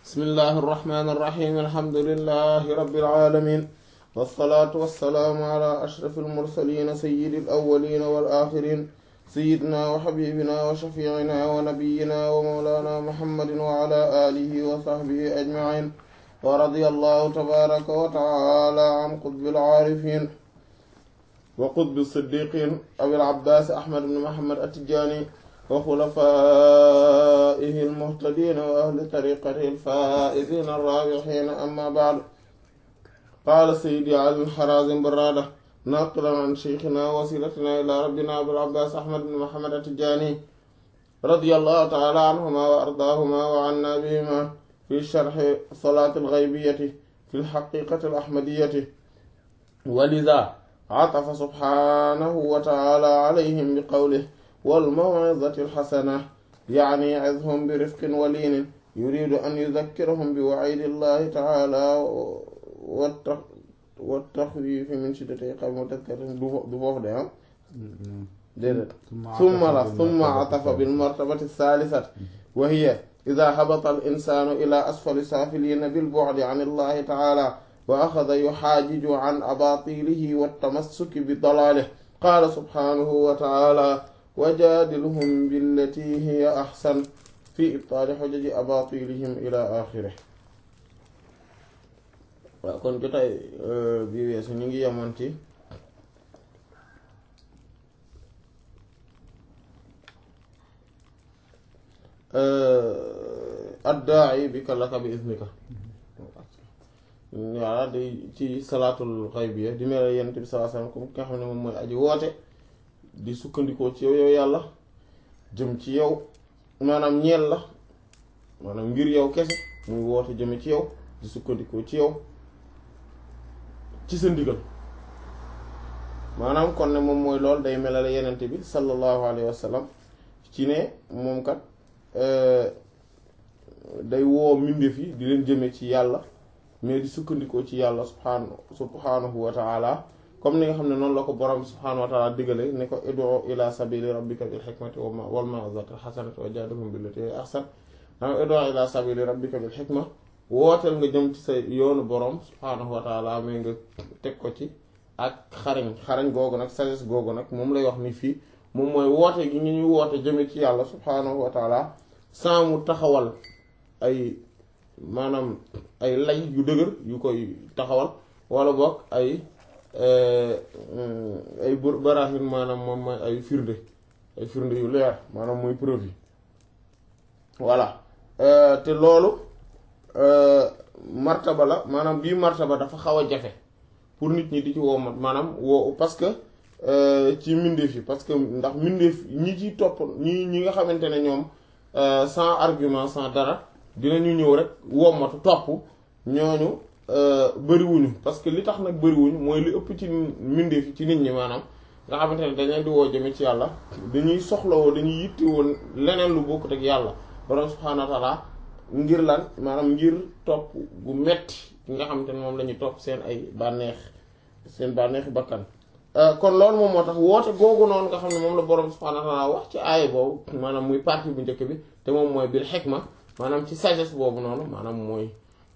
bismillahi irrahmani irrahim alhamdulilahi rabbil alamin wassalaatu wassalaamu ala ashraf almursalina sayidi alawalina wal axirin sayidina wa xabibina wa shafiicina wa nabiyina wa mawlana muhammadin wa ala alihi wa sahbihi ajmain wa radiya allahu tabaraka wa taala an qutbi alcaarifin wa qutbi siddiqin abil abbaas ahmad bn muhammad attijaani wa xulafaa'ihi almuhtadiina wa ahli tariiqatihi alfaa'iziina arraabihiina amma ba'du qaala sayyidi ali al-Haraazim Barraada naaqilan an shaykhinaa wa wasiilatinaa ilaa rabbinaa abil abbaas ahmad bn muhammad attijaani radiyallaahu ta'aalaa anhumaa wa ardaahumaa wa annaa bihimaa fi sharhi salaati al-ghaybiyyati fi al-haqiiqati al-ahmadiyyati wa lizaa atafa subhaanahu wa ta'aalaa alayhim biqawlihi والموعظة الحسنة يعني عظهم برفق ولين يريد أن يذكرهم بوعيد الله تعالى والتخويف من شدة عقاب مذكر دفوف ده ثم لا ثم عطف بالمرتبة الثالثة وهي إذا هبط الإنسان إلى أسفل سافلين بالبعد عن الله تعالى وأخذ يحاجج عن أباطيله والتمسك بضلاله قال سبحانه وتعالى wajaadilhum billati hiya ahsan fi ibtaali xujaji abatilihim ila axiri waaw kon jotaay bi weesu ñu ngi yemoon ci addaa'i bi kalaka bi iznika waaw day ci salaatul xaybiya di mel yent bi sallallahu alayhi wasallam comme ki nga xam ne moom mooy aji woote di sukkandikoo ci yow yow yàlla jëm ci yow maanaam ñeel la maanaam ngir yow kese muy woote jëme ci yow di sukkandikoo ci yow ci sa ndigal maanaam kon ne moom mooy loolu day melale yenente bi sallallahu alayhi wa sallam ci ne moom kat day woo mbindeef yi di leen jëme ci yàlla mais di sukkandikoo ci yàlla subhaanahu subhaanahu wa ta'ala comme ni nga xam ne noonu la ko borom bi subhaanahu wa taala digale ne ko ud'u ila sabili rabbika bil hikmati wal maw'izati hasanati wa jaadilhum billati hiya ahsan danga ud'u ila sabili rabbika bil hikma wooteel nga jëm ci sa yoonu borom subhaanahu wa taala mais nga teg ko ci ak xarañ xarañ googu nag sagesse googu nag moom lay wax ni fii moom mooy woote gi ñu ñuy woote jëme ci yàlla subhaanahu wa taala sans mu taxawal ay maanaam ay lay yu dëgër yu koy taxawal wala boog ay ay barahin maanaam moom mooy ay firnde ay firnde yu leer maanaam mooy preuve yi voilà te loolu martaba la maanaam bii martaba dafa xaw a jafe pour nit ñi di ci woo maanaam woo parce que ci mbindeef yi parce que ndax mbindeef ñi ci topp ñi ñi nga xamante ne ñoom sans argument sans dara dinañu ñëw rek wommatu topp ñooñu bëriwuñu parce que li tax nag bëriwuñu mooy li ëpp ci mbindeef ci nit ñi maanaam nga xamante ne dañ leen di woo jëme ci yàlla dañuy soxlawoo dañuy yitte woon leneen lu bokkut ak yàlla borom subhaanahu wa ta'ala ngir lan maanaam ngir topp gu metti nga xamante ne moom la ñuy topp seen ay bànneex seen bànneexi bakkan kon loolu moom moo tax woote googu noonu nga xam ne moom la borom subhaanahu wa ta'ala wax ci aaya boobu maanaam muy partie bu njëkk bi te moom mooy bil hikma maanaam ci sagesse boobu noonu maanaam mooy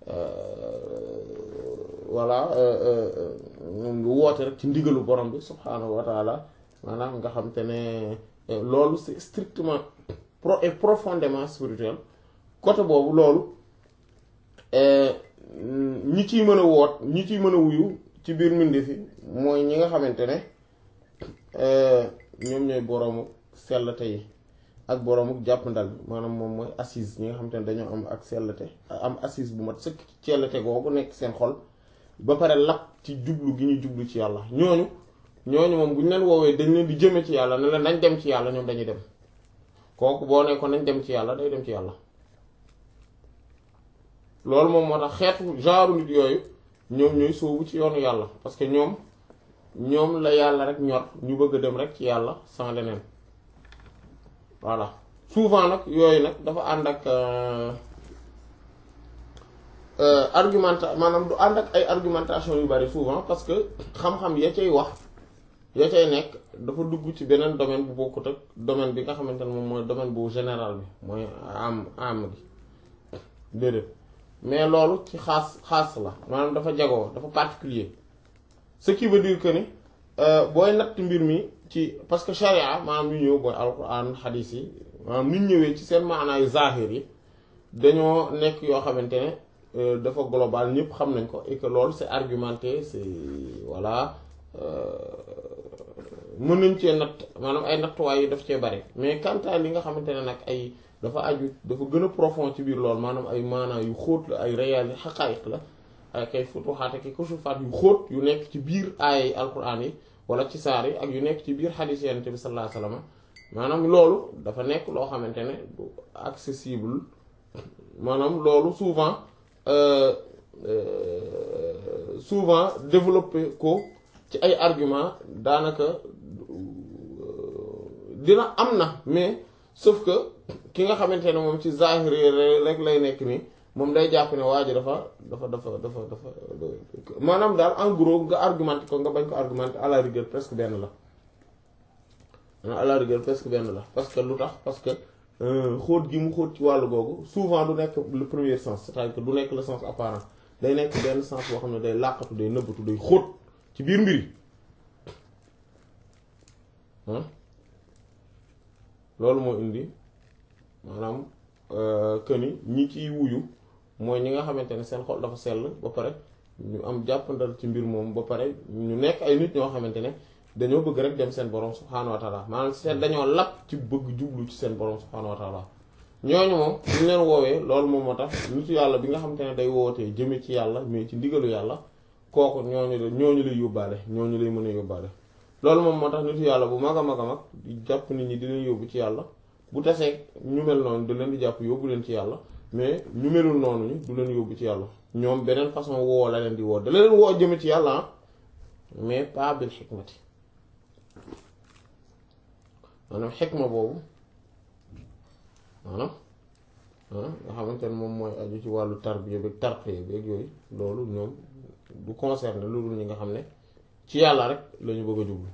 voilà moom nga woote rek ci ndigalu borom bi subhaanahu wa taala maanaam nga xam te ne loolu c'est strictement pro et profondément spirituel côté boobu loolu ñi ciy mën a woot ñi ciy mën a wuyu ci biir mbindi fi mooy ñi nga xamante ne ñoom ñooy boroomu sellte yi ak boroomu jàppandal maanaam moom mooy assise ñi nga xamante ne dañoo am ak sellte am assise bu mat sëkk ci sellte googu nekk seen xol ba pare lap ci jublu gi ñu jublu ci yàlla ñooñu ñooñu moom bu ñu leen woowee dañ leen di jëme ci yàlla ne leen nañ dem ci yàlla ñoom dañuy dem kooku boo ne ko nañ dem ci yàlla day dem ci yàlla loolu moom moo tax xeetu genre nit yooyu ñoom ñooy sóobu ci yoonu yàlla parce que ñoom ñoom la yàlla rek ñor ñu bëgg a dem rek ci yàlla sans leneen voilà souvent nag yooyu nag dafa ànd ak argumenta maanaam du ànd ak ay argumentation yu bari souvent parce que xam-xam ya cay wax ya cay nekk dafa dugg ci beneen domaine bu bokkut ak domaine bi nga xamante ne moom mooy domaine bu général bi mooy am am gi déedéet mais loolu ci xaas xaas la maanaam dafa jagoo dafa particulier ce qui veut dire que ni booy natt mbir mi ci parce que charia maanaam ñu ñëw booy alquran xadiis yi maanaam ñu ñëwee ci seen maanaayu zahir yi dañoo nekk yoo xamante ne dafa global ñëpp xam nañ ko et que loolu c'est argumenté c'est voilà mën nañ cee natt maanaam ay nattuwaay yi daf cee bari mais quant à li nga xamante ne nag ay dafa aju dafa gën a profond ci biir loolu maanaam ay maanaa yu xóot la ay réalité xaqaayiq la ay kay futuxaat ak kusufaat yu xóot yu nekk ci biir aayay alquran yi wala ci saar yi ak yu nekk ci biir xadiis yonent bi sallallahu alayhi wasallam maanaam loolu dafa nekk loo xamante ne du accessible maanaam loolu souvent souvent développer ko ci ay argument daanaka dina am na mais sauf que ki nga xamante ne moom ci zahir rek lay nekk nii moom day jàpp ne waa ji dafa dafa dafa dafa dafa maanaam daal en gros nga argumenté ko nga bañ ko argumenté à la rigueur presque benn la à la rigueur presque benn la parce que lu tax parce que xóot gi mu xóot ci wàllu googu souvent du nekk le premier sens c'est-à-dire que du nekk le sens apparent day nekk benn sens boo xam ne day làqatu day nëbbatu day xóot ci biir mbir yi loolu moo indi maanaam que ni ñi ciy wuyu mooy ñi nga xamante ne seen xol dafa sell ba pare ñu am jàppandal ci mbir moom ba pare ñu nekk ay nit ñoo xamante ne dañoo bëgg rek dem seen borom subhaanahu wa taala maanaam seen dañoo lapp ci bëgg jublu ci seen borom subhaanahu wa taala ñooñu moom ñu leen woowee loolu moom moo tax nitu yàlla bi nga xamante ne day wootee jëme ci yàlla mais ci ndigalu yàlla kooku ñooñu la ñooñu lay yóbbaale ñooñu lay mën a yóbbaale loolu moom moo tax nitu yàlla bu mag a mag a mag di jàpp nit ñi di leen yóbbu ci yàlla bu tasee ñu mel noonu da leen di jàpp yóbbu leen ci yàlla mais ñu melul noonu ñu du leen yóbbu ci yàlla ñoom beneen façon woo la leen di woo da leen woo jëme ci yàlla mais pas bil xikmati maanaam xikma boobu maanaam nga xamante ne moom mooy aju ci wàllu tarbiya bi tarqiya bi ak yooyu loolu ñoom du concerné lu dul ñi nga xam ne ci yàlla rek lañu bëgg a jublu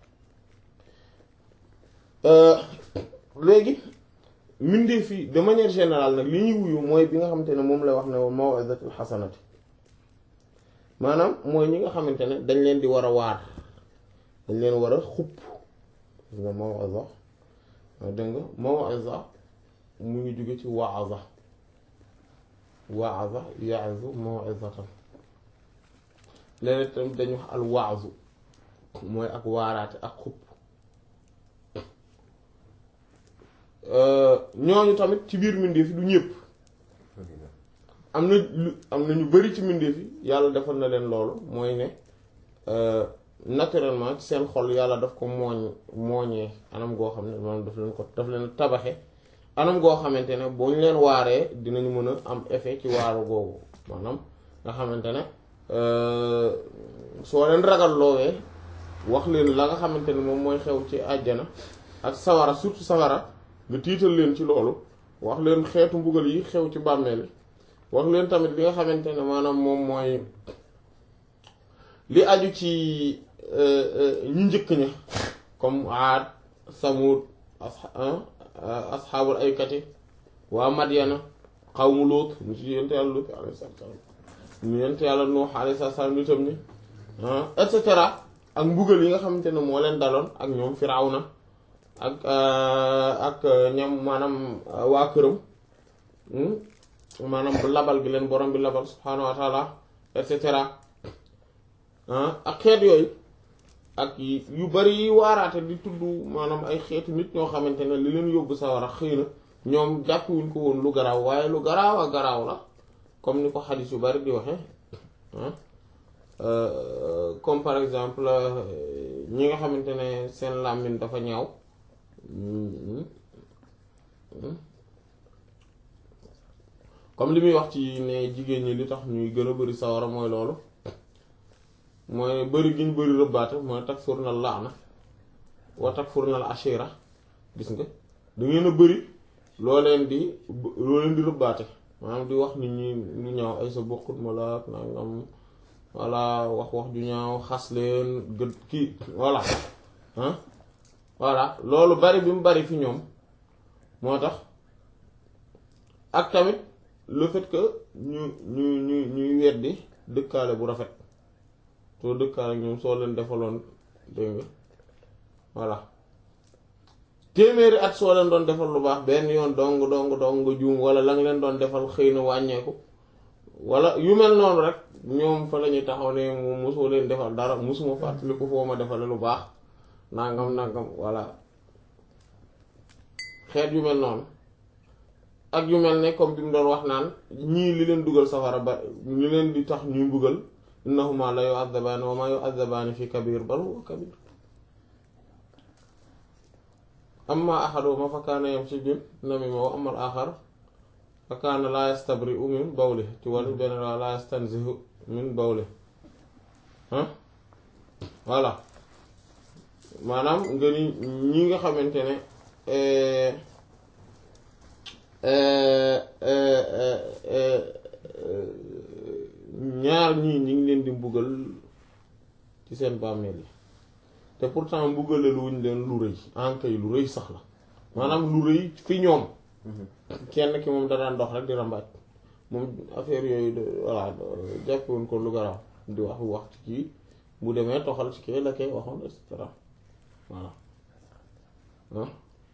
léegi mbindeef yi de manière générale nag li ñuy wuyu mooy bi nga xamante ne moom la wax ne mawizatul xasanati maanaam mooy ñi nga xamante ne dañ leen di war a waar dañ leen war a xupp nga mawiza dégg nga mawiza mu ngi jóge ci waaza waaza yaazu mawizatan léeg-léeg tamit dañu wax al waazu mooy ak waaraate ak xupp ñooñu tamit ci biir mbindeef yi du ñëpp am na lu am na ñu bari ci mbindeef yi yàlla defal na leen loolu mooy ne naturellement ci seen xol yàlla daf ko mooñ mooñee anam goo xam ne maanaam daf leen ko daf leen tabaxe anam goo xamante ne boo ñu leen waaree dinañu mën a am effet ci waaru googu maanaam nga xamante ne soo leen ragal loowee wax leen la nga xamante ne moom mooy xew ci àjjana ak sawara surtout sawara nga tiital leen ci loolu wax leen xeetu mbugal yi xew ci bàmmeel wax leen tamit li nga xamante ne maanaam moom mooy li aju ci ñu njëkk ña comme aad samud asxaabul aykati waa madyana xawmu lóot mu ci yent yàlla lóot alayhi salaam ñu yent yàlla nuux alayhi salaam nitam ni et cetera ak mbugal yi nga xamante ne moo leen daloon ak ñoom firawna ak ak ñam maanaam waa këram maanaam labal gi leen borom bi labal subhaanahu wa taala et cetera ak xeet yooyu ak yu bari yi waaraate di tudd maanaam ay xeetu nit ñoo xamante ne li leen yóbbu sawara xëy na ñoom jàppuwuñ ko woon lu garaaw waaye lu garaaw a garaaw la comme ni ko xadis yu bari di waxe comme par exemple ñi nga xamante ne seen làmmiñ dafa ñaaw comme li muy wax ci ne jigéen ñi li tax ñuy gën a bari sawara mooy loolu mooy bari gi ñu bari rëbbaate mooy takfurna laana wa takfurna al ashira gis nga da ngeen a bari loo leen di loo leen di rëbbaate maanaam di wax nit ñi lu ñaaw ay sa bokkut ma la nangam voilà wax wax ju ñaaw xas leen gët kii voilà ah voilà loolu bari bi mu bari fi ñoom moo tax ak tamit le fait que ñu ñu ñu ñuy weddi dëkkaale bu rafet soo dëkkaale ak ñoom soo leen defaloon dégg nga voilà téeméeri at soo leen doon defal lu baax benn yoon dong dong dong nga juum wala la nga leen doon defal xëy na wàññeeku wala yu mel noonu rek ñoom fa la ñuy taxaw ne moom mosoo leen defal dara mosuma fàttaliku foo ma defale lu baax nangam nangam voilà xeet yu mel noonu ak yu mel ne comme bi mu doon wax naan ñii li leen dugal safara ba li leen di tax ñuy mbugal innahuma la yu'adzabaani wa ma yu'adzabaani fi kabir bal huwa kabir amma ahaduhuma fa kaana yamshi bin namima wa amma al-axar fa kaana laa yastabri'u min bawli ci wàllu benn waa laa yastanzihu min bawli ah voilà maanaam nga ni ñi nga xamante ne ñaar ñii ñi ngi leen di mbugal ci seen bàmmeel yi te pourtant mbugale lu wuñ leen lu rëy ankay lu rëy sax la maanaam lu rëy fi ñoom kenn ki moom da daan dox rek di rambaaj moom affaire yooyu de voilà jàppewoon ko lu garaaw di wax wax ci kii bu demee toxal ci kii la koy waxoon et cetera voilà ah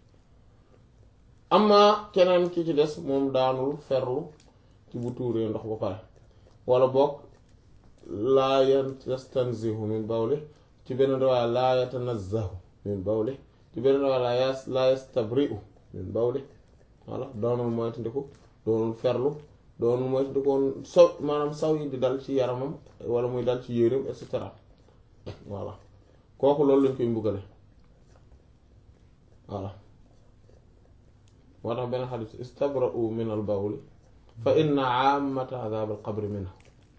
amma keneen ki ci des moom daanul ferlu ci bu tuuree ndox ba pare wala boog laa yastanzihu min bawli ci benn riwaaya laa yatanazzahu min bawli ci benn riwaaya laa yastabri'u min bawli voilà doonul moytandiku doonul ferlu doonul moytandiku woon so maanaam saw yi di dal ci yaramam wala muy dal ci yéreem et cetera voilà kooku loolu lañ koy mbugale voilà moo tax benn xadis istabra'u min al bawli fa inna aamata adab al qabri minhu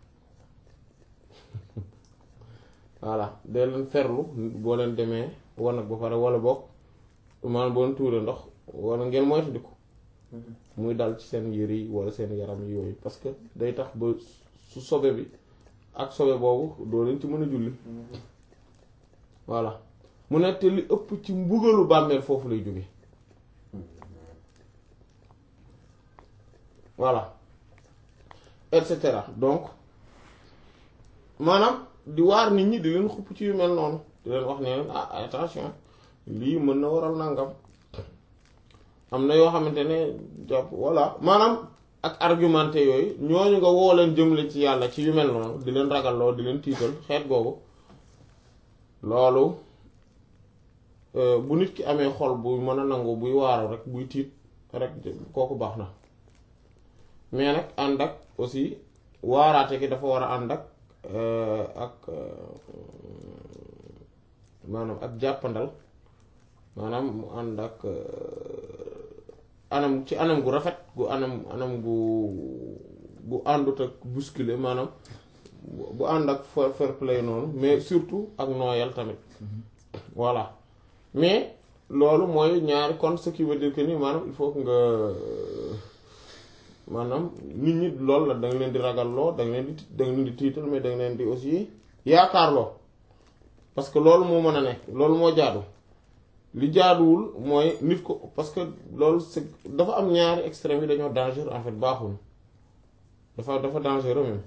voilà dee leen ferlu boo leen demee wanag ba pare wala bokk maanaam boo leen tuuree ndox wala ngeen moytandiku muy dal ci seen yére yi wala seen yaram yi yooyu parce que day tax ba su sobe bi ak sobe boobu doo leen ci mën a julli voilà mu ne te li ëpp ci mbugalu bàmmeel foofu lay jóge voilà et cetera donc maanaam di waar nit ñi di leen xupp ci yu mel noonu di leen wax ne leen ah attention lii mën na waral nangam am na yoo xamante ne jàpp voilà maanaam ak argumenté yooyu ñooñu nga woo leen jëmle ci yàlla ci yu mel noonu di leen ragalloo di leen tiital xeet googu loolu bu nit ki amee xol bu mën a nangu buy waaru rek buy tiit rek kooku baax na mais nag ànd ak aussi waaraate gi dafa war a ànd ak ak maanaam ak jàppandal maanaam mu ànd ak anam ci anam gu rafet gu anam anam gu gu àndut ak bousculer maanaam bu ànd ak fair fair play noonu mais surtout ak nooyal tamit voilà mais loolu mooy ñaari kon ce qui veut dire que ni maanaam il faut que nga maanaam nit ñi loolu la da nga leen di ragalloo da nga leen di da nga leen di tiital mais da nga leen di aussi yaakaarloo parce que loolu moo mën a nekk loolu moo jaadu li jaaduwul mooy nit ko parce que loolu c'est dafa am ñaari extrêmes yi dañoo dangereux en fait baaxuñu dafa dafa dangereux même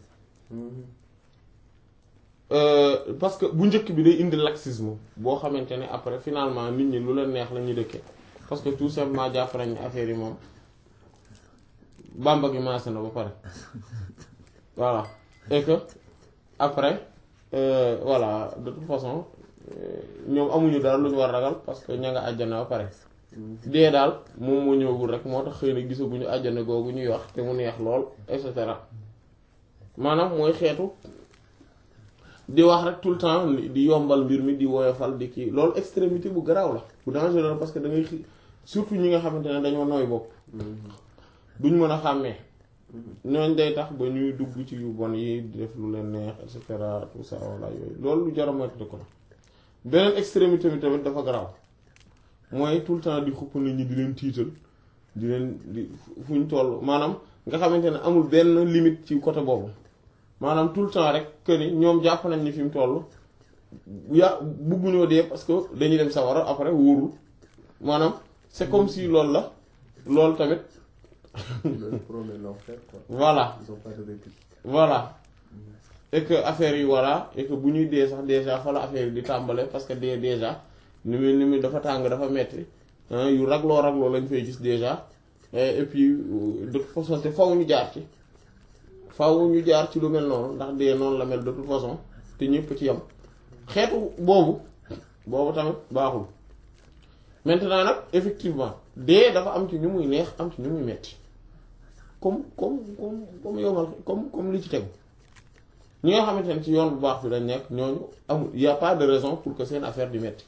parce que bu njëkk bi day indi laxisme boo xamante ne après finalement nit ñi lu leen neex la ñuy dëkkee parce que tout simplement jàpp nañ affaire yi moom bàmba gi maase na ba pare voilà et que après euh, voilà de toute façon ñoom amuñu dara lu ñu war ragal parce que ña nga àjjana ba pare dee daal moom moo ñëwagul rek moo tax xëy na gisaguñu àjjana googu ñuy wax te mu neex lool et cetera maanaam mooy xeetu di wax rek tout le temps di yombal mbir mi di woyofal di kii loolu extrémité bu garaaw la bu dangereux parce que da ngay surtout ñi nga xamante ne dañoo nooy bopp duñ mën a xàmmee ñooñ day tax ba ñuy dugg ci yu bon yi di def lu leen neex et cetera tout ça walla yooyu loolu lu jar a moytu ko la beneen extrémité bi tamit dafa garaaw mooy tout le temps di xupp nit ñi di leen tiital di leen di fu ñu toll maanaam nga xamante ne amul benn limite ci côté boobu maanaam tout le temps rek que ni ñoom jàpp nañ ni fi mu toll ya bugguñoo dee parce que dañuy dem sawara après wóorul maanaam c'est comme si loolu la loolu tamit Ils promettent l'enfer, quoi. voilà Ils ont pas de répit. voilà et que affaire yi voilà et que bu ñuy dee sax déjà fa la affaire yi di tàmbale parce que dee déjà ni muy ni muy dafa tàng dafa metti hein, yu ragloo ragloo lañ fay gis déjà et et puis euh, de toute façon te faw ñu jaar ci faw ñu jaar ci lu mel noonu ndax dee noonu la mel de toute façon te ñëpp ci yam xeetu boobu boobu tamit baaxul maintenant nag effectivement dee dafa am ci ñu muy neex am ci ñu muy metti comme comme comme comme yomal comme comme li ci tegu ñi nga xamante ne ci yoon bu baax bi dañ nekk ñooñu amul y a pas de raison pour que seen affaire di metti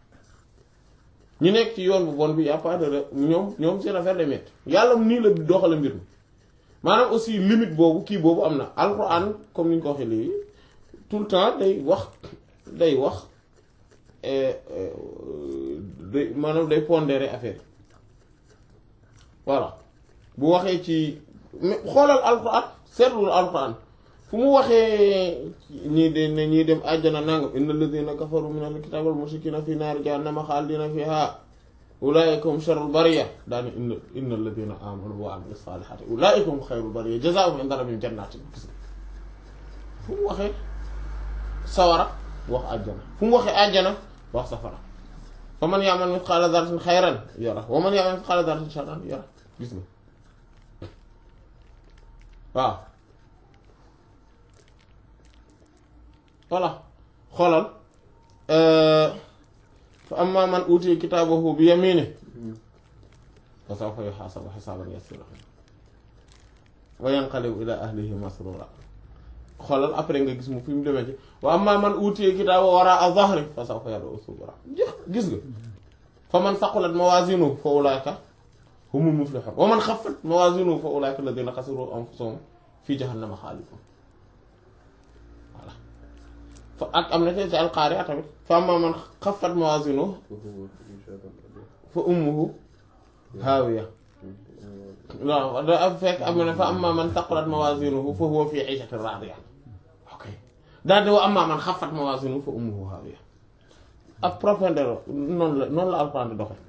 ñi nekk ci yoon bu bon bi y a pas de ra- ñoom ñoom seen affaire day metti yàlla nii la doxale mbir mi maanaam aussi limite boobu kii boobu am na alxuraan comme ni ñu ko waxee léegi tout le temps day wax day wax eh, eh, day maanaam day pondérer affaire yi voilà bu waxee ci mais xoolal alxuraan seetlul alxuraan fu mu waxee ñii de ne ñii dem àjjana nangam inna alladhina kafaru min al-kitabi wal mushrikina fi naari jahannama khalidina fiha ulaika hum sharrul bariya daani inna inna alladhina amanu wa amilu salihati ulaika hum khayrul bariya jazaa'uhum inda rabbihim jannatin gis nga fu mu waxee sawara wax àjjana fu mu waxee àjjana wax safara fa man ya'mal mithqala dharratin khayran yara wa man ya'mal mithqala dharratin sharran yara gis nga waaw voilà xoolal fa amma man utiya kitaabahu bi yamini fa sawfa yuhasabu hisaban yasira wa yanqalibu ila ahlihi masrura xoolal après nga gis mu fi mu demee ci wa amma man utiya kitaabahu wara'a dhahri fa sawfa yad'u subura gis nga fa man saqulat mawazinuhu fa ulaika humul muflihun wa man khaffat mawazinuhu fa ulaika alladhina khasiru anfusahum fi jahannama khalidun voilà fa ak am na ci alqaari'a tamit fa amma man khaffat mawazinuhu fa ummuhu haawiya waaw da am fekk am na fa amma man thaqulat mawazinuhu fa huwa fi 'ishatin raadiya ok daal di wa amma man khaffat mawazinuhu fa ummuhu haawiya ak profondeur noonu la noonu la alxuraan di doxe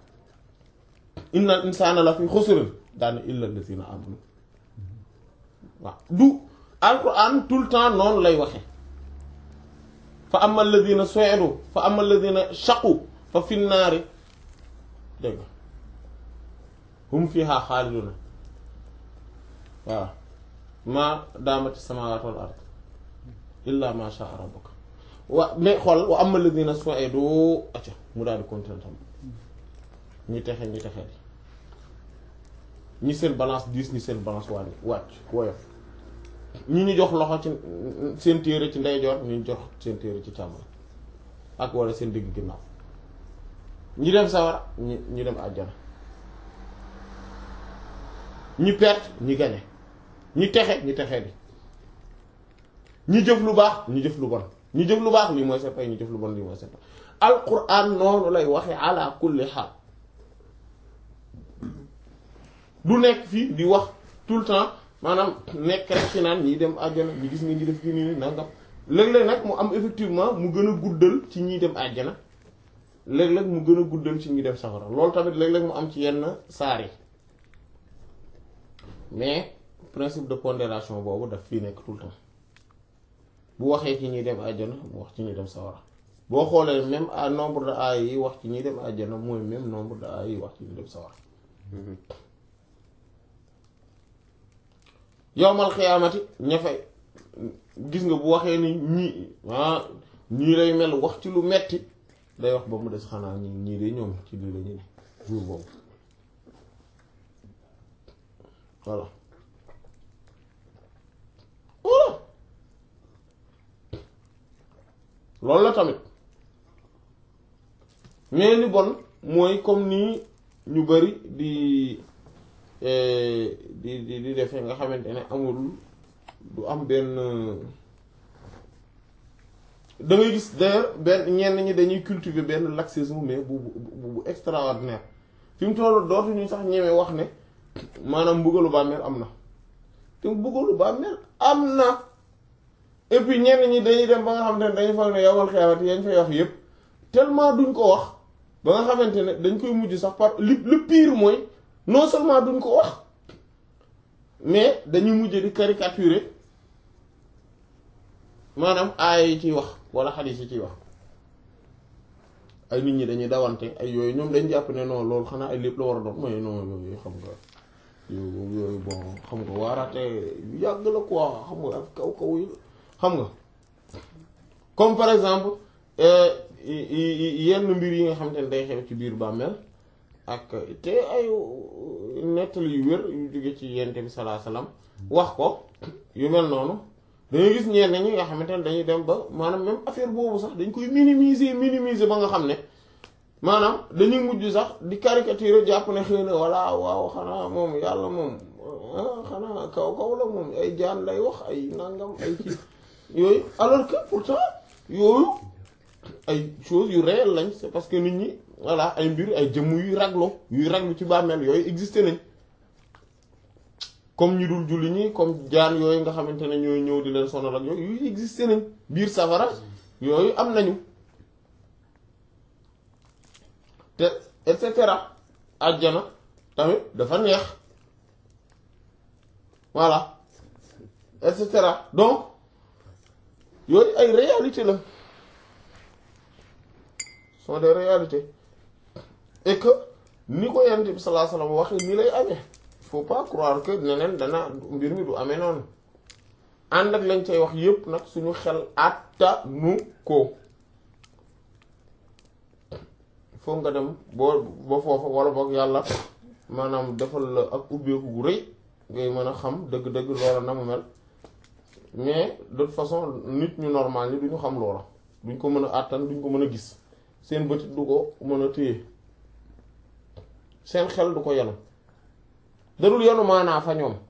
inna insaana la fi xusrin daane illa allazina amanu waaw du alxuraan tout le temps noonu lay waxe fa amma allazina su'idu fa amma allazina shaqu fa fi naari dégg nga hum fiha xaaliduna waaw ma daamati samawati wal ard illa ma sha rabbuka wa mais xool wa amma alladhina su'idu acca mu daal di continuer tam ñi texe ñi texe di ñi seen balance diis ñi seen balance wàññi wàcc woyof ñi ñu jox loxo ci seen téere ci ndeyjoor ñu jox seen téere ci càmmoñ ak wala seen digg ginnaaw ñi dem sawara ñi ñi dem àjjana ñi perte ñi gañe ñi texe ñi texe di ñi jëf lu baax ñi jëf lu bon ñi jëf lu baax lii mooy seen pay ñi jëf lu bon lii mooy seen pay alquran noonu lay waxe ala kulli xaal du nekk fii di wax tout le temps maanaam nekk rek ci naan ñii dem àjjana ñi gis nga ñi def kii nii nangam léeg-léeg nag mu am effectivement mu gën a guddal ci ñiy dem àjjana léeg-léeg mu gën a guddal ci ñi dem safara loolu tamit léeg-léeg mu am ci yenn saar yi mais principe de pondération boobu daf fii nekk tout le temps bu waxee ci ñuy dem àjjana mu wax ci ñuy dem sawara boo xoolee même à nombre de ay yi wax ci ñuy dem àjjana mooy même nombre de ay yi wax ci ñuy dem sawara yowmal xiyaamati ña fay gis nga bu waxee ni ñii ah ñii lay mel wax ci lu metti day wax ba mu des xanaa ñi ñii de ñoom ci lii la ñu ne jour boobu voilà voilà loolu la tamit mais li bon mooy comme nii ñu bari di di di di defee nga xamante ne amul du am benn da ngay gis d'ailleurs benn ñenn ñi dañuy cultiver benn laxisme mais bu bu bu extraordinaire fi mu toll dootuñu sax ñeme wax ne maanaam mbugalu bàmmeel am na te mbugalu bàmmeel am na et puis ñenn ñi dañuy dem ba nga xamante ne dañuy foog ne yowal xeewat yañ fay wax yépp tellement duñ ko wax ba nga xamante ne dañ koy mujj sax par li le pire mooy non seulement duñ ko wax mais dañuy mujj di caricaturer maanaam aaya yi ciy wax wala xadiis yi ciy wax ay nit ñi dañuy dawante ay yooyu ñoom dañ jàpp ne non loolu xanaa ay lépp la war a doon mooy non yooyu xam nga yooyu yooyu bon xam nga waaraate yu yàgg la quoi xam nga ak kaw kaw yi xam nga comme par exemple yenn mbir yi nga xam te ne day xew ci biir bàmmeel ak te ay nettali yu wér yu jóge ci yente bi salaa salaam wax ko yu mel noonu dañuy gis ñenn ñi nga xamante ne dañuy dem ba maanaam même affaire boobu sax dañ koy minimiser minimiser ba nga xam ne maanaam dañuy mujj sax di caricature jàpp ne xëy na walla waaw xanaa moom yàlla moom xanaa kaw kaw la moom ay jaan lay wax ay nangam ay kii yooyu alors que pourtant yooyu ay choses yu réel lañ c'est parce que nit ñi voilà ay mbir ay jëmm yuy raglu yuy raglu ci bàmmeel yooyu existé nañ comme ñi dul julli ñi comme jaan yooyu nga xamante ne ñooy ñëw di leen sonal ak yooyu yuy existé nañ biir safara yooyu am nañu te et cetera àjjana tamit dafa neex voilà et cetera donc yooyu ay réalité la sont des réalités et que ni ko yonent bi sallallahu alayhi wasallam waxee ni lay amee il faut pas croire que neneen dana mbir mi du amee noonu ànd ak lañ cay wax yépp nag suñu xel attanu ko foog nga dem boo ba foofa wala boog yàlla maanaam defal la ak ubbeeku gu rëy ngay mën a xam dëgg-dëgg loola na mu mel mais de toute façon nit ñu normal ñi duñu xam loola duñ ko mën a àttan duñ ko mën a gis seen bëtit du ko mën a téye seen xel du ko yenu dadul yenu maanaa fa ñoom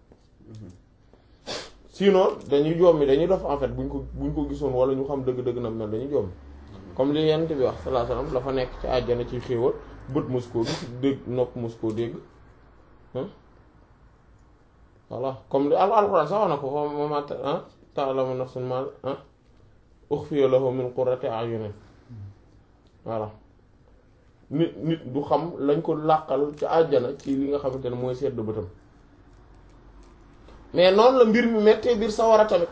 sinon dañuy jommi dañuy def en fait buñ ko buñ ko gisoon wala ñu xam dëgg-dëgg na mel dañuy jommi comme li yent bi wax sallallahu alayhi wasallam la fa nekk ci àjjana ci xéewal bët mos koo gis dégg nopp mos koo dégg voilà comme li al alxuraan sax wax na ko ma ta'lamu nafsun ma ukhfiya lahu min qurrati a'yunin voilà nit nit du xam lañ ko làqal ci àjjana ci li nga xamante ne mooy sedd bëtam mais noonu la mbir mi mettee biir sawara tamit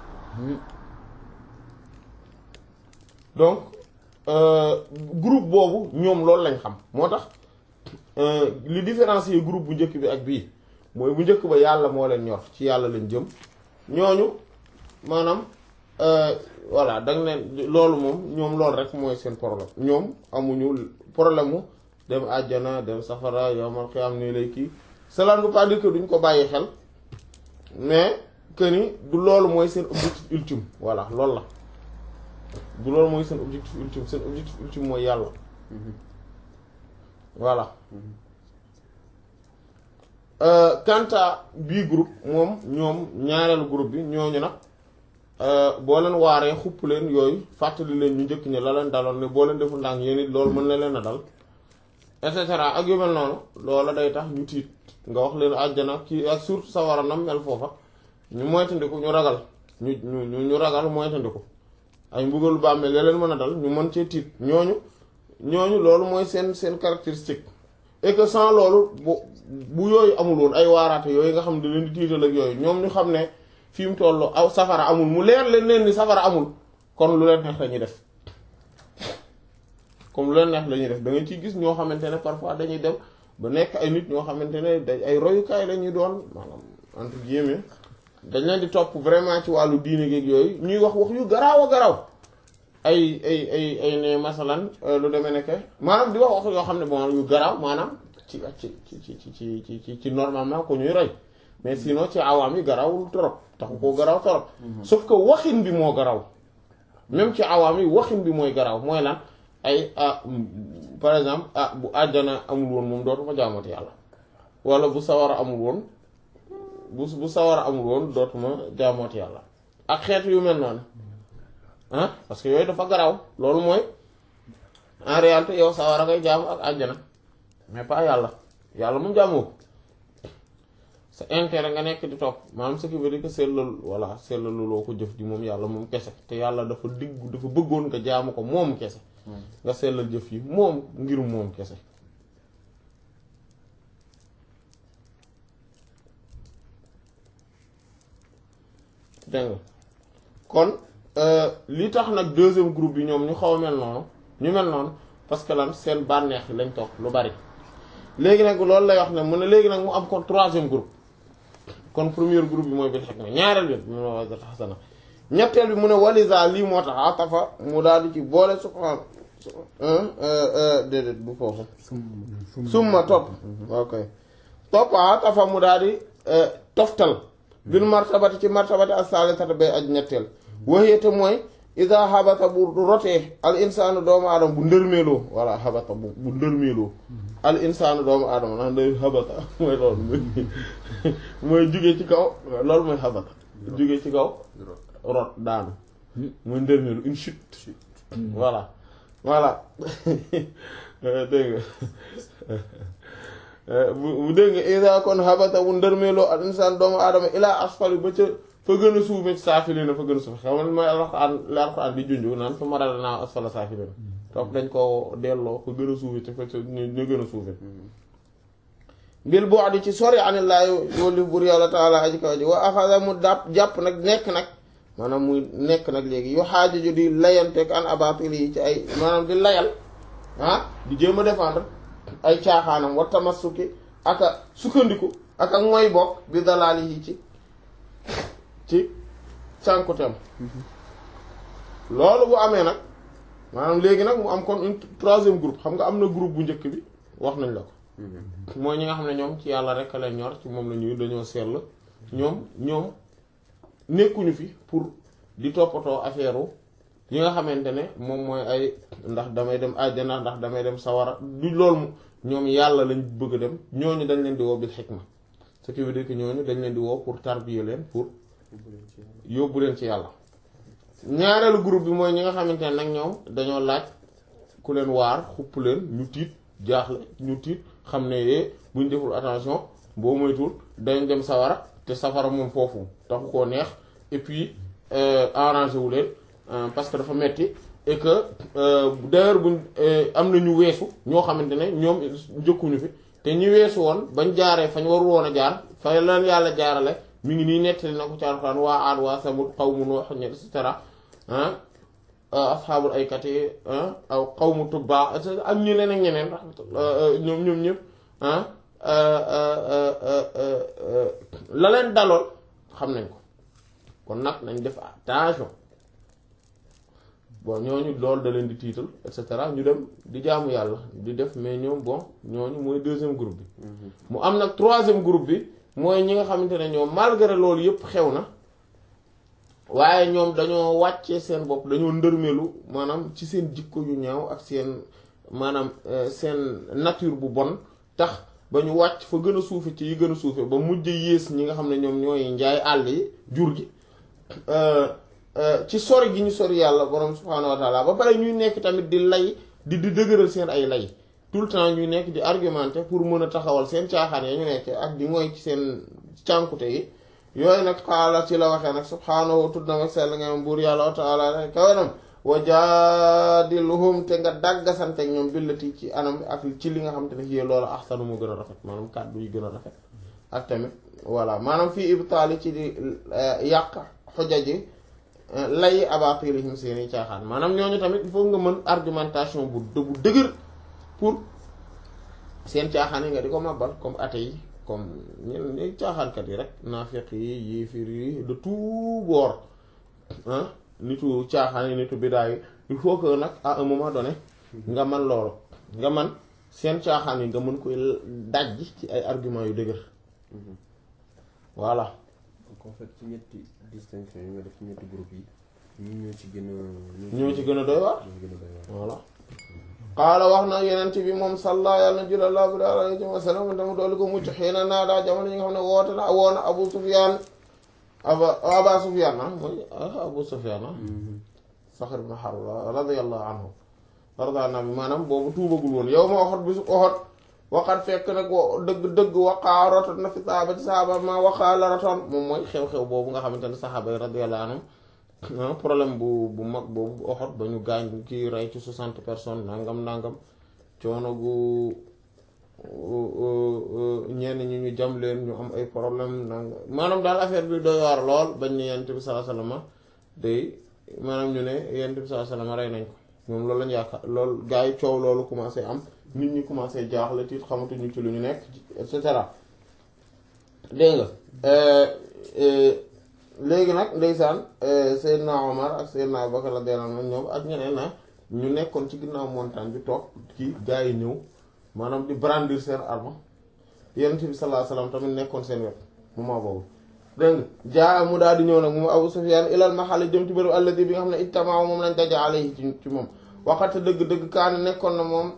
donc groupe boobu ñoom loolu lañ xam moo tax li différencier groupe bu njëkk bi ak bii mooy bu njëkk ba yàlla moo leen ñor ci yàlla lañ jëm ñooñu maanaam voilà da nga ne loolu moom ñoom loolu rek mooy seen problème ñoom amuñu problème mu dem àjjana dem safara yowmal xiyaam nii lay kii cela ne veut pas dire que duñ ko bàyyi xel mais que ni du loolu mooy seen objectif ultime voilà loolu la du loolu mooy seen objectif ultime seen objectif ultime mooy yàlla voilà quant à bii groupe moom ñoom ñaareelu groupe bi ñooñu nag boo leen waaree xupp leen yooyu fàttali leen ñu njëkk ñi la leen daloon ne boo leen deful ndànk yéen it loolu mën na leen a dal et cetera ak yu mel noonu loola day tax ñu tiit nga wax leen àjjana kii ak surtout sawara nam mel foofa ñu moytandiku ñu ragal ñu ñu ñu ragal moytandiku ay mbugalu bàmmeel ya leen mën a dal ñu mën cee tiit ñooñu ñooñu loolu mooy seen seen caractéristique et que sans loolu bu bu yooyu amul woon ay waaraate yooyu nga xam ne da leen di tiital ak yooyu ñoom ñu xam ne fi mu toll aw safara amul mu leer leen leen ni safara amul kon lu leen neex la ñuy def comme lu leen neex la ñuy def da nga ciy gis ñoo xamante ne parfois dañuy dem ba nekk ay nit ñoo xamante ne day ay royukaay la ñuy doon maanaam entre guillemets dañ leen di topp vraiment ci wàllu diine geeg yooyu ñuy wax wax yu garaaw a garaaw ay ay ay ay ne masalan lu demee nekk maanaam di wax wax yoo xam ne bon yu garaaw maanaam ci ci ci ci ci ci ci ci normalement ko ñuy roy mais sinon ci awaam yi garawul torop taxu koo garaw torop sauf que waxin bi moo garaw même ci awaam yi waxin bi mooy garaw mooy lan ay ah par exemple ah bu àjjana amul woon moom dootuma jaamati yàlla wala bu sawara amul woon bu bu sawara amul woon dootuma jaamooti yàlla ak xeet yu mel noonu ah parce que yooyu dafa garaw loolu mooy en réalité yow sawara ngay jaamu ak àjjana mais pas yàlla yàlla moom jaamoo ko sa intérêt nga nekk di topp maanaam ce qui veut dire que sellal voilà sellalu loo ko jëf ji moom yàlla moom kese te yàlla dafa diggu dafa bëggoon nga jaamu ko moom kese nga sellal jëf yi moom ngir moom kese dégg nga kon li tax nag deuxième groupe bi ñoom ñu xaw a mel noonu ñu mel noonu parce que lan seen bànneex lañ topp lu bari léegi nag loolu lay wax ne mu ne léegi nag mu am kon troisième groupe kon premier groupe bi mooy bil hikma ñaareel bi mu ne wazat xasana ñetteel bi mu ne walisa lii moo tax atafa mu daal di ci boole subhaan déedéet bu foofu summa topp ok topp atafa mu daal di toftal bil martabati ci martabati as-salisata bay aj ñetteel waxeete mooy ida habata bu rotee al insaanu doomu aadama bu ndërmeeloo walla habata bu bu ndërmeeloo al insaanu doomu aadama ndax day habata mooy loolu mooy mooy jóge ci kaw loolu mooy habata jóge ci kaw rot daanu mooy ndërmeelu une chute voilà voilà dégg nga bu dégg nga ida kon habata bu ndërmeeloo al insaan doomu aadama ilaa asfali ba ca fa gën a suufe saafiliina fa gën a suufe xam nga mooy alxuraan la alxuraan di junju naan fa maral naa asfala saafiliina topp dañ ko delloo fa gën a suufe te fa ñu gën a suufe bil boo di ci sori anillaahi wóolu bur yàlla taala aji kaw ji wa axada mu dàpp jàpp nag nekk nag maanaam muy nekk nag léegi yu xaajaju di layanteeg an abatil yi ci ay maanaam di layal ah di jéem a défendre ay caaxaanam wa tamassuki ak a sukkandiku ak ak mooy bokk bi dalaali yi ci ci cànkuteem loolu bu amee nag maanaam léegi nag mu am kon une troisième groupe xam nga am na groupe bu njëkk bi wax nañ la ko mooy ñi nga xam ne ñoom ci yàlla rek leen ñor ci moom la ñuy dañoo seetlu ñoom ñoom nekkuñu fi pour di toppatoo affaire yi nga xamante ne moom mooy ay ndax damay dem àjjana ndax damay dem sawara du loolu ñoom yàlla lañ bëgg a dem ñooñu dañ leen di woo bil xikma ce qui veut dire que ñooñu dañ leen di woo pour tarbiyer leen pour yóbbu leen ci yàlla ñaareelu groupe bi mooy ñi nga xamante ne nag ñoom dañoo laaj ku leen waar xupp leen ñu tiit jaaxle ñu tiit xam ne yee buñ deful attention boo moytuwul dañ dem sawara te safara moom foofu taxu koo neex et puis arrangé wu leen parce que dafa metti et que d'ailleurs buñ am na ñu weesu ñoo xamante ne ñoom njëkkuñu fi te ñi weesu woon bañ jaaree fañ warul woon a jaar fa leen yàlla jaarale mi ngi nii nettali na ko ci Alxuraan waa Aad waa Samud qawmu Nuux et cetera ah asxaabul aykati aw qawmu Tubbaa ak ñu leen ak ñeneen ñoom ñoom ñëpp ah la leen dalool xam nañ ko kon nag nañ def attention bon ñooñu loolu da leen di tiital et cetera ñu dem di jaamu yàlla di def mais ñoom bon ñooñu mooy deuxième groupe bi mu am nag troisième groupe bi mooy ñi nga xamante ne ñoom malgré loolu yëpp xew na waaye ñoom dañoo wàccee seen bopp dañoo ndërmelu maanaam ci seen jikko yu ñaaw ak seen maanaam seen nature bu bon tax ba ñu wàcc fa gën a suufe ci yi gën a suufe ba mujj yées ñi nga xam ne ñoom ñooy njaay àll yi jur gi ci sori gi ñu sori yàlla borom subhaanahu wa taala ba pare ñuy nekk tamit di lay di di dëgëral seen ay lay tout le temps ñuy nekk di argumenter pour mën a taxawal seen caaxaan ya ñu nekk ak di ngoy ci seen cànkute yi yooyu nag xaala ci la waxee nag subhaanahu tudd na mag sell nga am buur yàlla wa taala kawenam wa jaadiluhum te nga dàggasante ak ñoom billati ci anam ak ci li nga xam te ne yee loolu axsanu mu gën a rafet maanaam kàddu yi gën a rafet ak tamit voilà maanaam fii ibtaali ci di yàq xujaji lay abatilihim seeni caaxaan maanaam ñooñu tamit il faut nga mën argumentation bu bu dëgër pour seen caaxaan yi nga di ko màbbal comme athée yi comme ñen ñi caaxaankat yi rek naafiq yi yéefir yi de tout bord ah nitu caaxaan yi nitu bidaa yi il faut que nag à un moment donné nga man loolu nga man seen caaxaan yi nga mën koy dajj ci ay arguments yu dëgër voilà donc en fait ci ñetti distinction yi nga def ci ñetti groupe yi ñu ñoo ci gën a ñoo ci gën a doy waar ñoo gën a doy waar voilà qaala wax na yenent bi moom salla yàlla na jula laa bi alayhi wa sallam dama doolu ko mucc xëy na naa daa jamono yi nga xam ne woote na woona abu sufyaan aba aba sufyaan ah mooy abu sufyaan ah saxr ibn harb radiyallahu anhu warda na bi maanaam boobu tuubagul woon yow ma waxat bisu oxot waxat fekk nag dëgg dëgg waqaa rotot na fi saabati saaba ma waqaa la rotoon moom mooy xew-xew boobu nga xamante ne saxaaba yi radiyallahu anhum problème bu bu mag boobu oxot ba ñu gaañ kii rey ci soixante personnes nangam nangam coono gu ñenn ñi ñu jam leen ñu am ay problème nanga maanaam daal affaire bi doy waar lool bañ ne yent bi sallallahu alayhi wasallam day maanaam ñu ne yent bi sallallahu alayhi wasallam rey nañ ko moom loolu lañ yaakaar loolu gars yi coow loolu commencé am nit ñi commencé jaaxle tiit xamatuñu ci lu ñu nekk et cetera dégg nga léegi nag ndeysaan Seydina Omar ak Seydina Abubakar radiyallahu anhu ñoom ak ñeneen na ñu nekkoon ci ginnaaw montagne bi toog kii gars yi ñëw maanaam di brandir seen arme yonent bi sallallahu alayhi wasallam tamit nekkoon seen wet moment boobu dégg nga jaa mu daal di ñëw nag moom Abu Sufyaan ilal maxalli jëm ci bërëb alladi bi nga xam ne ijtamaa moom lañ daja alayhi ci ci moom waxate dëgg-dëgg kaani nekkoon na moom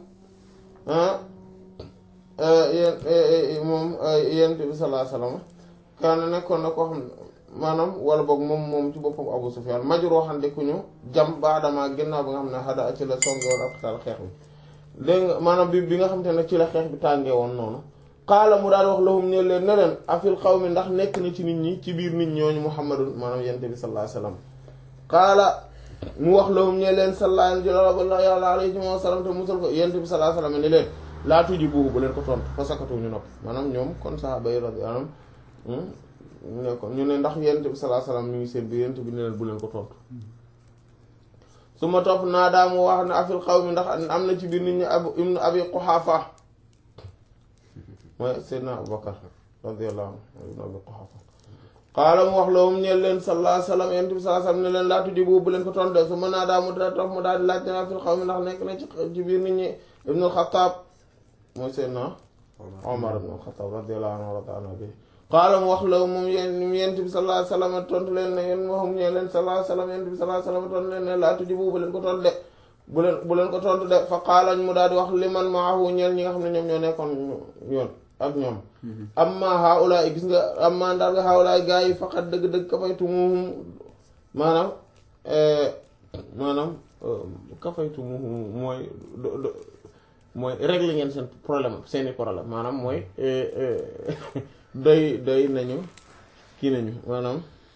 yéen moom yonent bi sallallahu alayhi wasallam kaani nekkoon na koo xam ne maanaam wala boog moom moom ci boppam Abu Sufyaan majuroo xam ne ku ñu jam baadama ginnaaw bi nga xam ne xada ci la songe woon ak taal xeex bi dégg nga maanaam bi bi nga xam te ne ci la xeex bi tàngee woon noonu xaala mu daal wax lahum ne leen ne leen afil xaw mi ndax nekk na ci nit ñi ci biir nit ñooñu muhammadun maanaam yente bi sallallahu alayhi wasallam xaala mu wax lahum ne leen sallallahu alayhi wa sallam te musal ko yente bi sallallahu alayhi wasallam ne leen laa tuji buubu bu leen ko tontu fa sakatu ñu nopp maanaam ñoom kon sahaaba yi radiyallahu anhum ne ko ñu ne ndax yente bi sallallahu alayhi wasallam mi ngi seen biir yente bi ne leen bu leen ko tontu su ma topp naa daa mu wax ne afil xaw mi ndax am na ci biir nit ñi abu ibnu abi quxaafa mooy seydna abubakar radiyallahu anhu ibnu abi quxaafa xaala mu wax loolu ñeel leen sallallahu alayhi wasallam yonent bi sallallahu alayhi wasallam ne leen laatu ji boobu bu leen ko tontu su ma naa daa mu daa topp mu daal di laaj ne afil xaw mi ndax nekk na ci ci biir nit ñi ibnu alxataab mooy seydna omar ibnu alxataab radiyallahu anhu wa ta'ala bi qaala mu wax la moom yéen yent bi sallallahu alayhi wasallam tontu leen ne yéen waxum ñee leen sallallahu alayhi wasallam yent bi sallallahu alayhi wasallam tontu leen ne laa tujibu bu leen ko tontu de bu leen bu leen ko tontu de fa qaalañ mu daal di wax liman maahu ñeel ñi nga xam ne ñoom ñoo nekkoon yoon ak ñoom amma haula gis nga amma ndaal nga haula gaa yi faqat dëgg-dëgg kafaytumuhum maanaam maanaam kafaytumuhum mooy mooy régler ngeen seen problème seeni problème maanaam mooy doy doy nañu kii nañu maanaam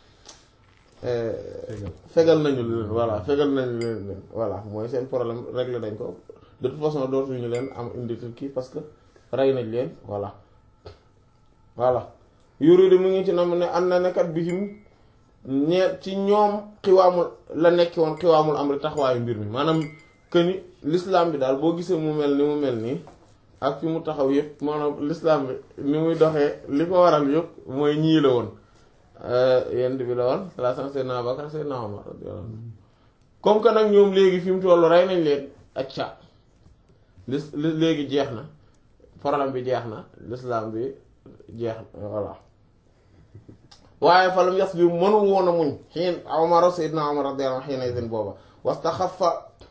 fegal nañu leen voilà fegal nañu leen leen voilà mooy seen problème réglé nañ ko de toute façon dootuñu leen am indi kii parce que rey nañ leen voilà voilà yuridu mu ngi ci nam ne am na nekkat bihim ñeer ci ñoom xiwaamul la nekki woon xiwaamul am ri taxawaayu mbir mi maanaam que ni l'islam bi daal boo gisee mu mel ni mu mel nii ak fi mu taxaw yëpp maanaam l'islam bi ni muy doxee li ko waral yëpp mooy ñii la woon yent bi la woon la san Seydina Abubakar Seydina Omar comme que nag ñoom léegi fi mu tollu rey nañ leen acca lis léegi jeex na problème bi jeex na l'islam bi jeex na voilà waaye falam yas bi mënul woon a muñ xiin Omar Seydina Omar radiyallahu anhu xiina idin booba wastaxafa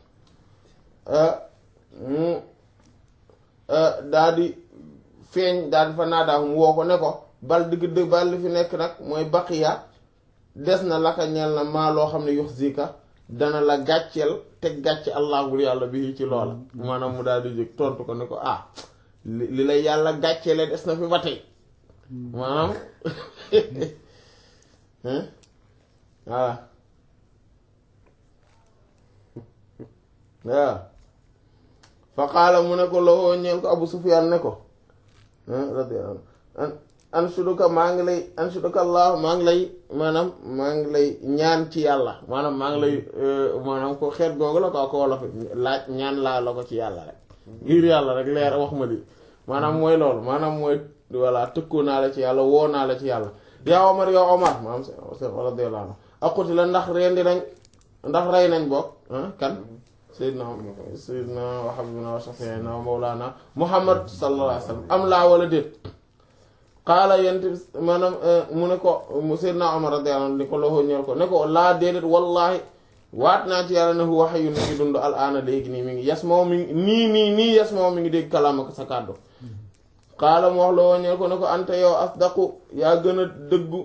mu daa di feeñ daal di fa naadaaw mu woo ko ne ko bal digg dëgg bal li fi nekk nag mooy baqiya des na laka ñeel na maa loo xam ne yux zika dana la gàcceel teg gàcce allah bul yàlla bi ci loola maanaam mu daal di jóg tontu ko ne ko ah li li lay yàlla gàcceele des na fi ba tey maanaam voilà waaw fa qaala mu ne ko loo ñeel ko Abu Sufyaan ne ko radiyallahu anhu anshuduka maa ngi lay anshuduka Allah maa ngi lay maanaam maa ngi lay ñaan ci yàlla maanaam maa ngi lay maanaam ko xeet googu la ko ko wolof laaj ñaan laa la ko ci yàlla rek ngir yàlla rek leer wax ma di maanaam mooy loolu maanaam mooy voilà tëkkoo naa la ci yàlla woo naa la ci yàlla yaa Omar yaa Omar maanaam radiyallahu anhu aquti la ndax rendi nañ ndax rey nañ bokk kan sayyidna sayyidna wa habibina wa shafiina wa mawlana muhammad sallallahu alayhi wa sallam am laa wala déet xaala yent maanaam mu ne ko sayyidna Umar radiyallahu anhu ni ko loxo ñeel ko ne ko laa déedéet wallahi waat naa ci yàlla ne hu waxe yu ni ngi dund al aana léegi nii mi ngi yes moo mi ngi nii nii nii yes moo mi ngi dégg kalaama ko sa kàddu xaala mu wax loxo ñeel ko ne ko ante yow asdaqu yaa gën a dëggu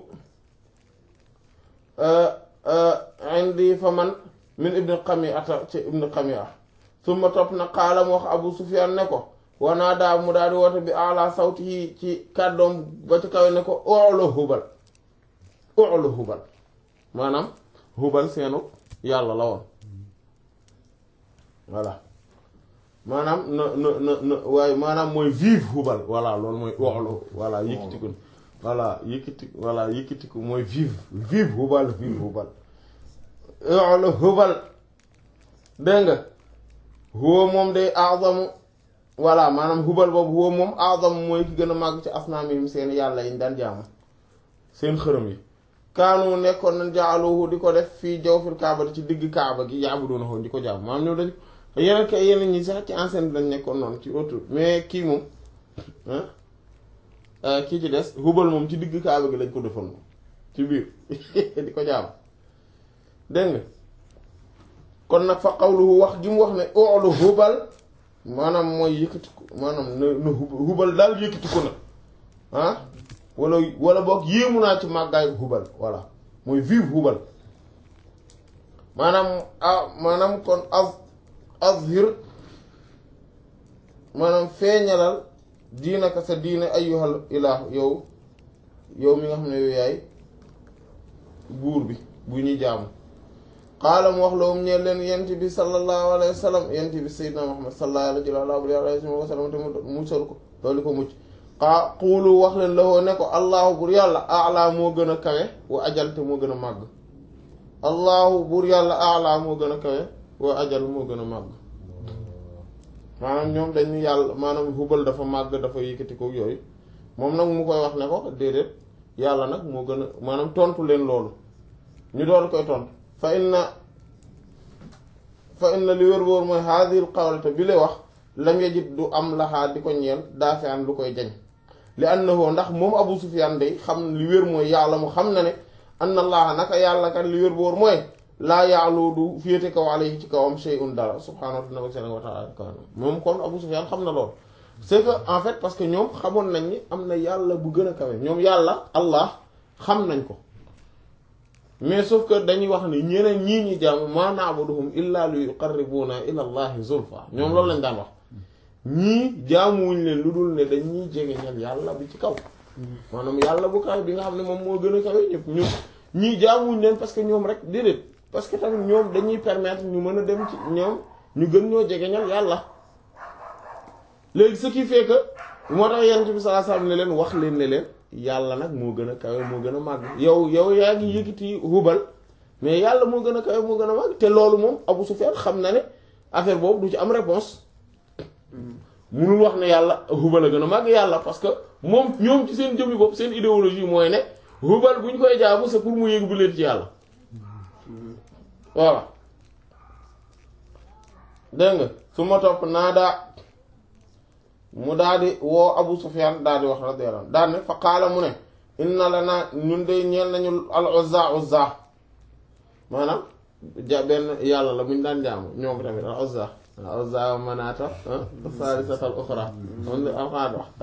indi fa man min ibn Qami'ata ci ibn Qami'a summa topp na xaala mu wax Abu Sufyan ne ko wanaa daa mu daal di woote bi ala sawti yi ci kàddoom ba ci kawe ne ko oolo hubal oolo hubal maanaam hubal seenu yàlla la woon voilà maanaam na na na na waaye maanaam mooy vive hubal voilà loolu mooy oxlu voilà yëkkatiku voilà yëkkati voilà yëkkatiku mooy vive vive hubal vive hubal oxlu hubal dégg nga huwa moom day azamu voilà maanaam hubal boobu huwa moom azamu mooy ki gën a màgg ci asnaamihim seen yàlla yi ñu daan jaamu seen xërëm yi kaanu nekkoon nañ jaaluhu di ko def fii jawfil kaaba ci digg kaaba gi yaabuduunahu di ko jaamu maanaam ñoom dañ yeneen kay yeneen ñi sax ci enceinte lañ nekkoon noonu ci autour mais kii moom kii ci des hubal moom ci digg kaaba gi lañ ko defoon moom ci biir di ko jaamu dégg nga kon nag fa qawluhu wax ji mu wax ne oolu hubal maanaam mooy yëkkatiku maanaam na na hubal daal yëkkatiku na ah wala wala boog yéemu naa ci màggaayu hubal voilà mooy vive hubal maanaam ah maanaam kon az azhir maanaam feeñalal diinaka sa diine ayyuhal ilah yow yow mi nga xam ne yow yaay buur bi bu ñuy jaamu xaala mu wax la um ñeen leen yent bi sallallahu alayhi wa sallam yent bi sayyidina muhammad sallallahu alayhi wa sallam te mu musal ko loolu ko mucc xaa xuulu wax leen la woo ne ko allahu bur yàlla ala moo gën a kawe wa ajal te moo gën a màgg allahu bur yàlla ala moo gën a kawe wa ajal moo gën a màgg maanaam ñoom dañu yàlla maanaam hubal dafa màgg dafa yëkkati ko yooyu moom nag mu koy wax ne ko déedéet yàlla nag moo gën a maanaam tontu leen loolu ñu door koy tontu fa inna fa inna li wér wóor mooy haadil qawlata bi lay wax lam yajid du am laxaa di ko ñeel daafi an lu koy jañ li annahu ndax moom Abu Sufyaan day xam li wér mooy yàlla mu xam na ne anna allaha naka yàlla kat li wér wóor mooy laa yaalu du féete kaw alayhi ci kawam shay'un dara subhaanahu wa ta'ala moom kon Abu Sufyaan xam na lool c'est que en fait parce que ñoom xamoon nañ ni am na yàlla bu gën a kawe ñoom yàlla allah xam nañ ko mais sauf que dañuy wax ni ñeneen ñii ñi jaamu ma na'buduhum illa li yuqarribuna ila allahi zulfa ñoom loolu lañ daan wax ñii jaamuwuñ leen lu dul ne dañuy jege ñal yàlla bi ci kaw maanaam yàlla bu kaw bi nga xam ne moom moo gën a kawe ñëpp ñun ñii jaamuwuñ leen parce que ñoom rek déedéet parce que tamit ñoom dañuy permettre ñu mën a dem ci ñoom ñu gën ñoo jege ñal yàlla léegi ce qui fait que moo tax yent bi sallallahu alayhi wasallam ne leen wax leen ne leen yàlla nag moo gën a kawe moo gën a màgg yow yow yaa ngi yëkkati hubal mais yàlla moo gën a kawe moo gën a màgg te loolu moom Abu Sufyan xam na ne affaire boobu du ci am réponse munul wax ne yàlla hubal a gën a màgg yàlla parce que moom ñoom ci seen jëmmi bopp seen idéologie mooy ne hubal bu ñu koy jaamu c'est pour mu yëg bu leen ci yàlla voilà dégg nga su ma topp naa daa mu daal di woo Abu Sufyan daal di wax radiyallahu anhu daal ne fa qaala mu ne inna la naa ñun de ñeel nañu al Uzza Uzza maanaam ja benn yàlla la bu ñu daan jaamu ñoom tamit al Uzza al Uzza wa Manaata saalisata al uxra moom la am xaat wax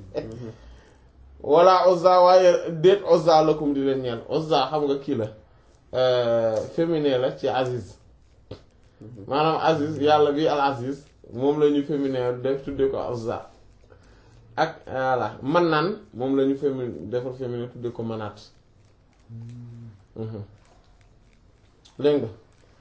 walla Uzza waaye déet Uzza lakum di leen ñeel Uzza xam nga kii la féminin la ci Aziz maanaam Aziz yàlla bi al Aziz moom la ñu féminin def tudde ko Uzza ak voilà Manaan moom la ñu féminin defar féminin tudde ko Manaat dégg nga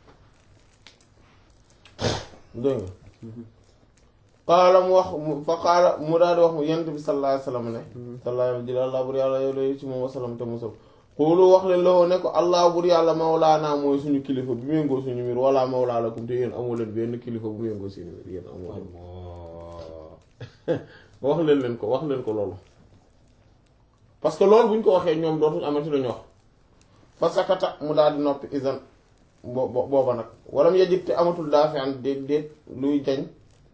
dégg nga qaala mu wax fa qaala mu daal di wax mu yent bi sallallahu alayhi wasallam ne sallallahu alayhi jël allah bur yàlla yow lay ci moom wasalam te musal xoolu wax leen loo ne ko allah bur yàlla mawlaana mooy suñu kilifa bu méngoo suñu mbir wala mawlaa lakum te yéen amoo leen benn kilifa bu méngoo suñu mbir yéen amoo leen wax leen leen ko wax leen ko loolu parce que loolu bu ñu ko waxee ñoom dootuñ amati lañu wax fa sakata mu daal di noppi isan bo booba nag walam yajib te amatul daa fi an déet déet luy jañ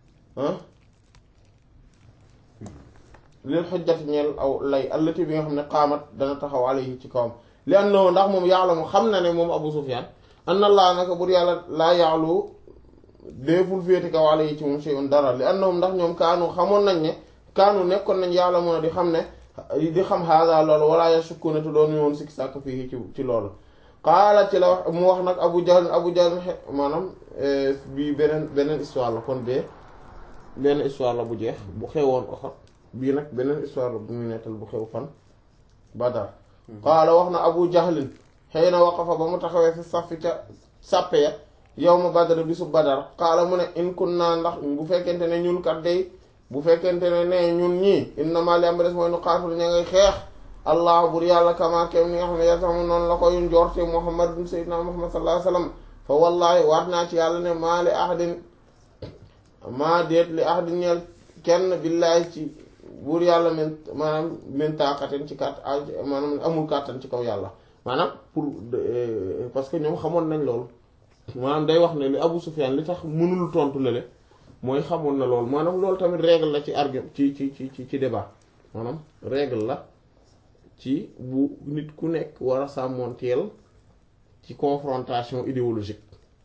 lil xujjati ñeel aw lay allati bi nga xam ne qaamat dana taxaw alayhi ci kawam li annahu ndax moom yàlla mu xam na ne moom Abu Sufyaan anna Allah naka bur yàlla laa ya'lu déeful féeti kaw alayhi ci moom shay'un dara li annahum ndax ñoom kaanu xamoon nañ ne kaanu nekkoon nañ yàlla mën a di xam ne di xam haada loolu wala yashukuna te doon woon sikki sàkk fii ci ci loolu qaala ci la wax mu wax nag Abu Jahl Abu Jahl maanaam bii beneen beneen histoire la kon bee benn histoire la bu jeex bu xewoon Uhud bii nag beneen histoire la bu muy nettal bu xew fan Badar qaala wax na Abu Jahlin xëy na waqafa ba mu taxawee fi safi ca sàppe ya yawma badr bisu badar xaala mu ne in kunna ndax bu fekkente ne ñun kat day bu fekkente ne ne ñun ñii innama li am ba des mooy nu xaatul ña ngay xeex allah bur yàlla kama kem ni nga xam ne yàlla sax noonu la koy njorte muhammad sayyidina muhammad sallallahu alayhi wasallam fa wallahi waat naa ci yàlla ne maa li ahadin maa déet li ahadin ñeel kenn billaahi ci buur yàlla min maanaam min taaqatin ci kàtt maanaam amul kàttan ci kaw yàlla maanaam pour parce que ñoom xamoon nañ loolu maanaam day wax ne li Abu Sufyan li tax mënul tontu lale mooy xamoon na loolu maanaam loolu tamit règle la ci argument ci ci ci ci débat maanaam règle la ci bu nit ku nekk war a sàmmoonteel ci confrontation idéologique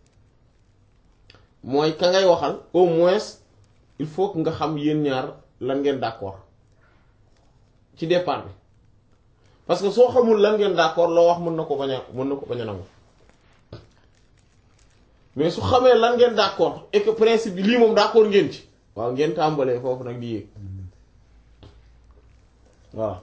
mooy ka ngay waxal au moins il faut que nga xam yéen ñaar lan ngeen d'accord ci départ bi parce que soo xamul lan ngeen d'accord loo wax mën na ko bañ a mën na ko bañ a nangu mais su xamee lan ngeen d'accord et que principe bi lii moom d'accord ngeen ci waaw ngeen tàmbalee foofu nag di yéeg waaw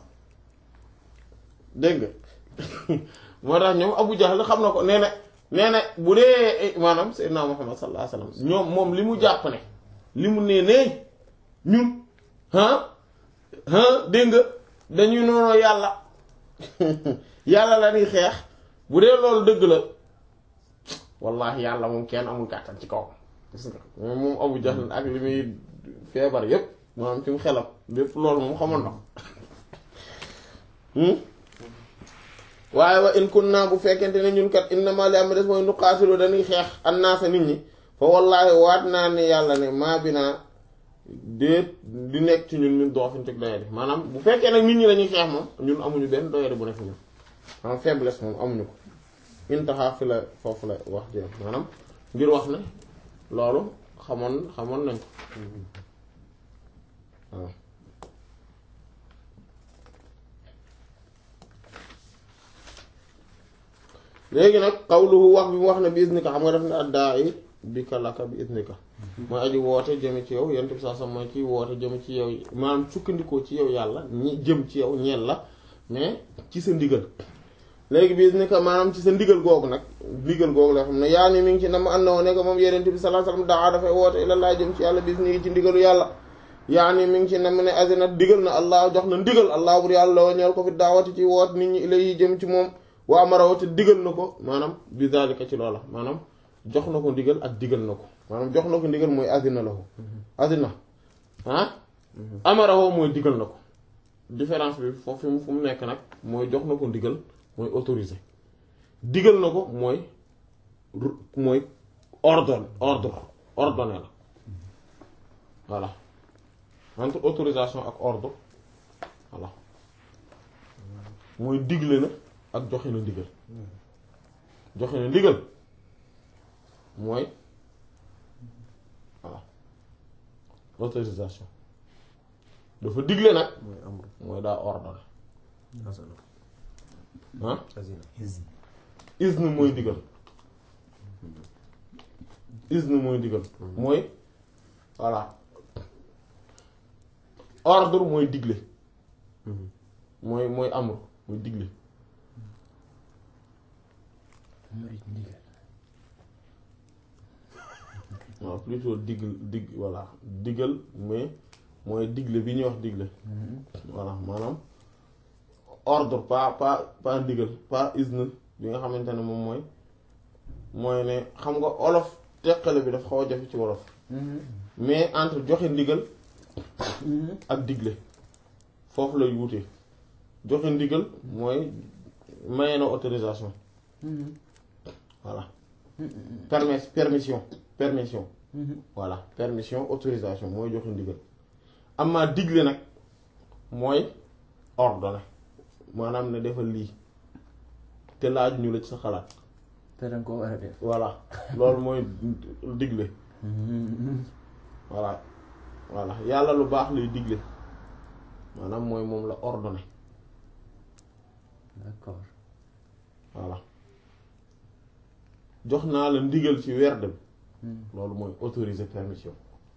dégg nga moo tax ñoom Abu Jahl xam na ko nee na nee na bu dee maanaam Seydina Muhammad sallallahu alayhi wasallam ñoom moom li mu jàpp ne li mu nee nee ñun ah ah dégg nga dañuy noonu yàlla yàlla la ñuy xeex bu dee loolu dëgg la wallahi yàlla moom kenn amul kàttan ci kaw gis nga moom Abu Jahl ak li muy feebar yépp maanaam ci mu xelam lépp loolu moom xamoon na waaye wa in kunna bu fekkente ne ñun kat innama li am des mooy nu qaatilu dañuy xeex annaasa nit ñi fa wallaahi waat naa ne yàlla ne maa bi naa déet di nekk ci ñun ñun doofin teg doyadi maanaam bu fekkee nag nit ñi lañuy xeex moom ñun amuñu benn doyadi bu nekk ñun maanaam faiblesse moom amuñu ko intaha fi la foofu la wax jëm maanaam ngir wax ne loolu xamoon xamoon nañ ko waaw léegi nag xawluhu wax bi mu wax ne bi isnika xam nga def ne addaa i bi ka laka bi isnika mooy aji woote jëme ci yow yent bi saa sam mooy kiy woote jëme ci yow maanaam sukkandikoo ci yow yàlla ñi jëm ci yow ñeel la mais ci sa ndigal léegi bi isnika maanaam ci sa ndigal googu nag ndigal googu la xam ne yaa ni mi ngi ci nam ànd na woo nekk moom yenent bi sallallahu alayhi wasallam daa dafay woote ila laa jëm ci yàlla bis ni ci ndigalu yàlla yaa ni mi ngi ci nam ne azina digal na allah jox na ndigal allah bur yàlla la ñeel ko fi daawati ci woot nit ñi ilay jëm ci moom waa marawate digal na ko maanaam bi zalika ci loola maanaam jox na ko ndigal ak digal na ko maanaam jox na ko ndigal mooy azina la ko azina ah amarawo mooy digal na ko différence bi foofu mu fu mu nekk nag mooy jox na ko ndigal mooy autorisé digal na ko mooy mooy ordonne ordre ordonné la voilà entre autorisation ak ordre voilà mooy digle na ak joxe na ndigal joxe na ndigal mooy voilà autorisation dafa digle nag mooy amru mooy daa ordonné asana ah azina izn mooy digal izn mooy digal mooy voilà ordre mooy digle mooy mooy amru mooy digle waaw plutôt digl dig voilà digal mais mooy digle bi ñuy wax digle voilà maanaam ordre pas pas pas ndigal pas izn bi nga xamante ne moom mooy mooy ne xam nga olof teqale bi daf xaw a jafe ci wolof mais entre joxe ndigal ak digle foofu lay wutee joxe ndigal mooy maye na autorisation voilà permis permission permission voilà permission autorisation mooy joxe ndigal amma digle nag mooy ordonné maanaam ne defal lii te laaj ñu la ci sa xalaat te danga ko war a def voilà loolu mooy digle voilà voilà yàlla lu baax lay digle maanaam mooy moom la ordonné d'accord voilà jox naa la ndigal ci werd bi loolu mooy autoriser permission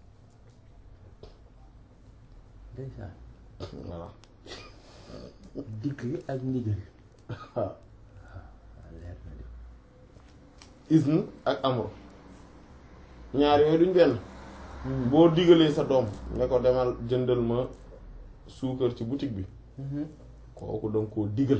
ndeysaan voilà digle ak ndigal waaw waaw leer na de izn ak amru ñaar yooyu duñ benn boo digalee sa doom ne ko demal jëndal ma suukar ci boutique bi kooku danga koo digal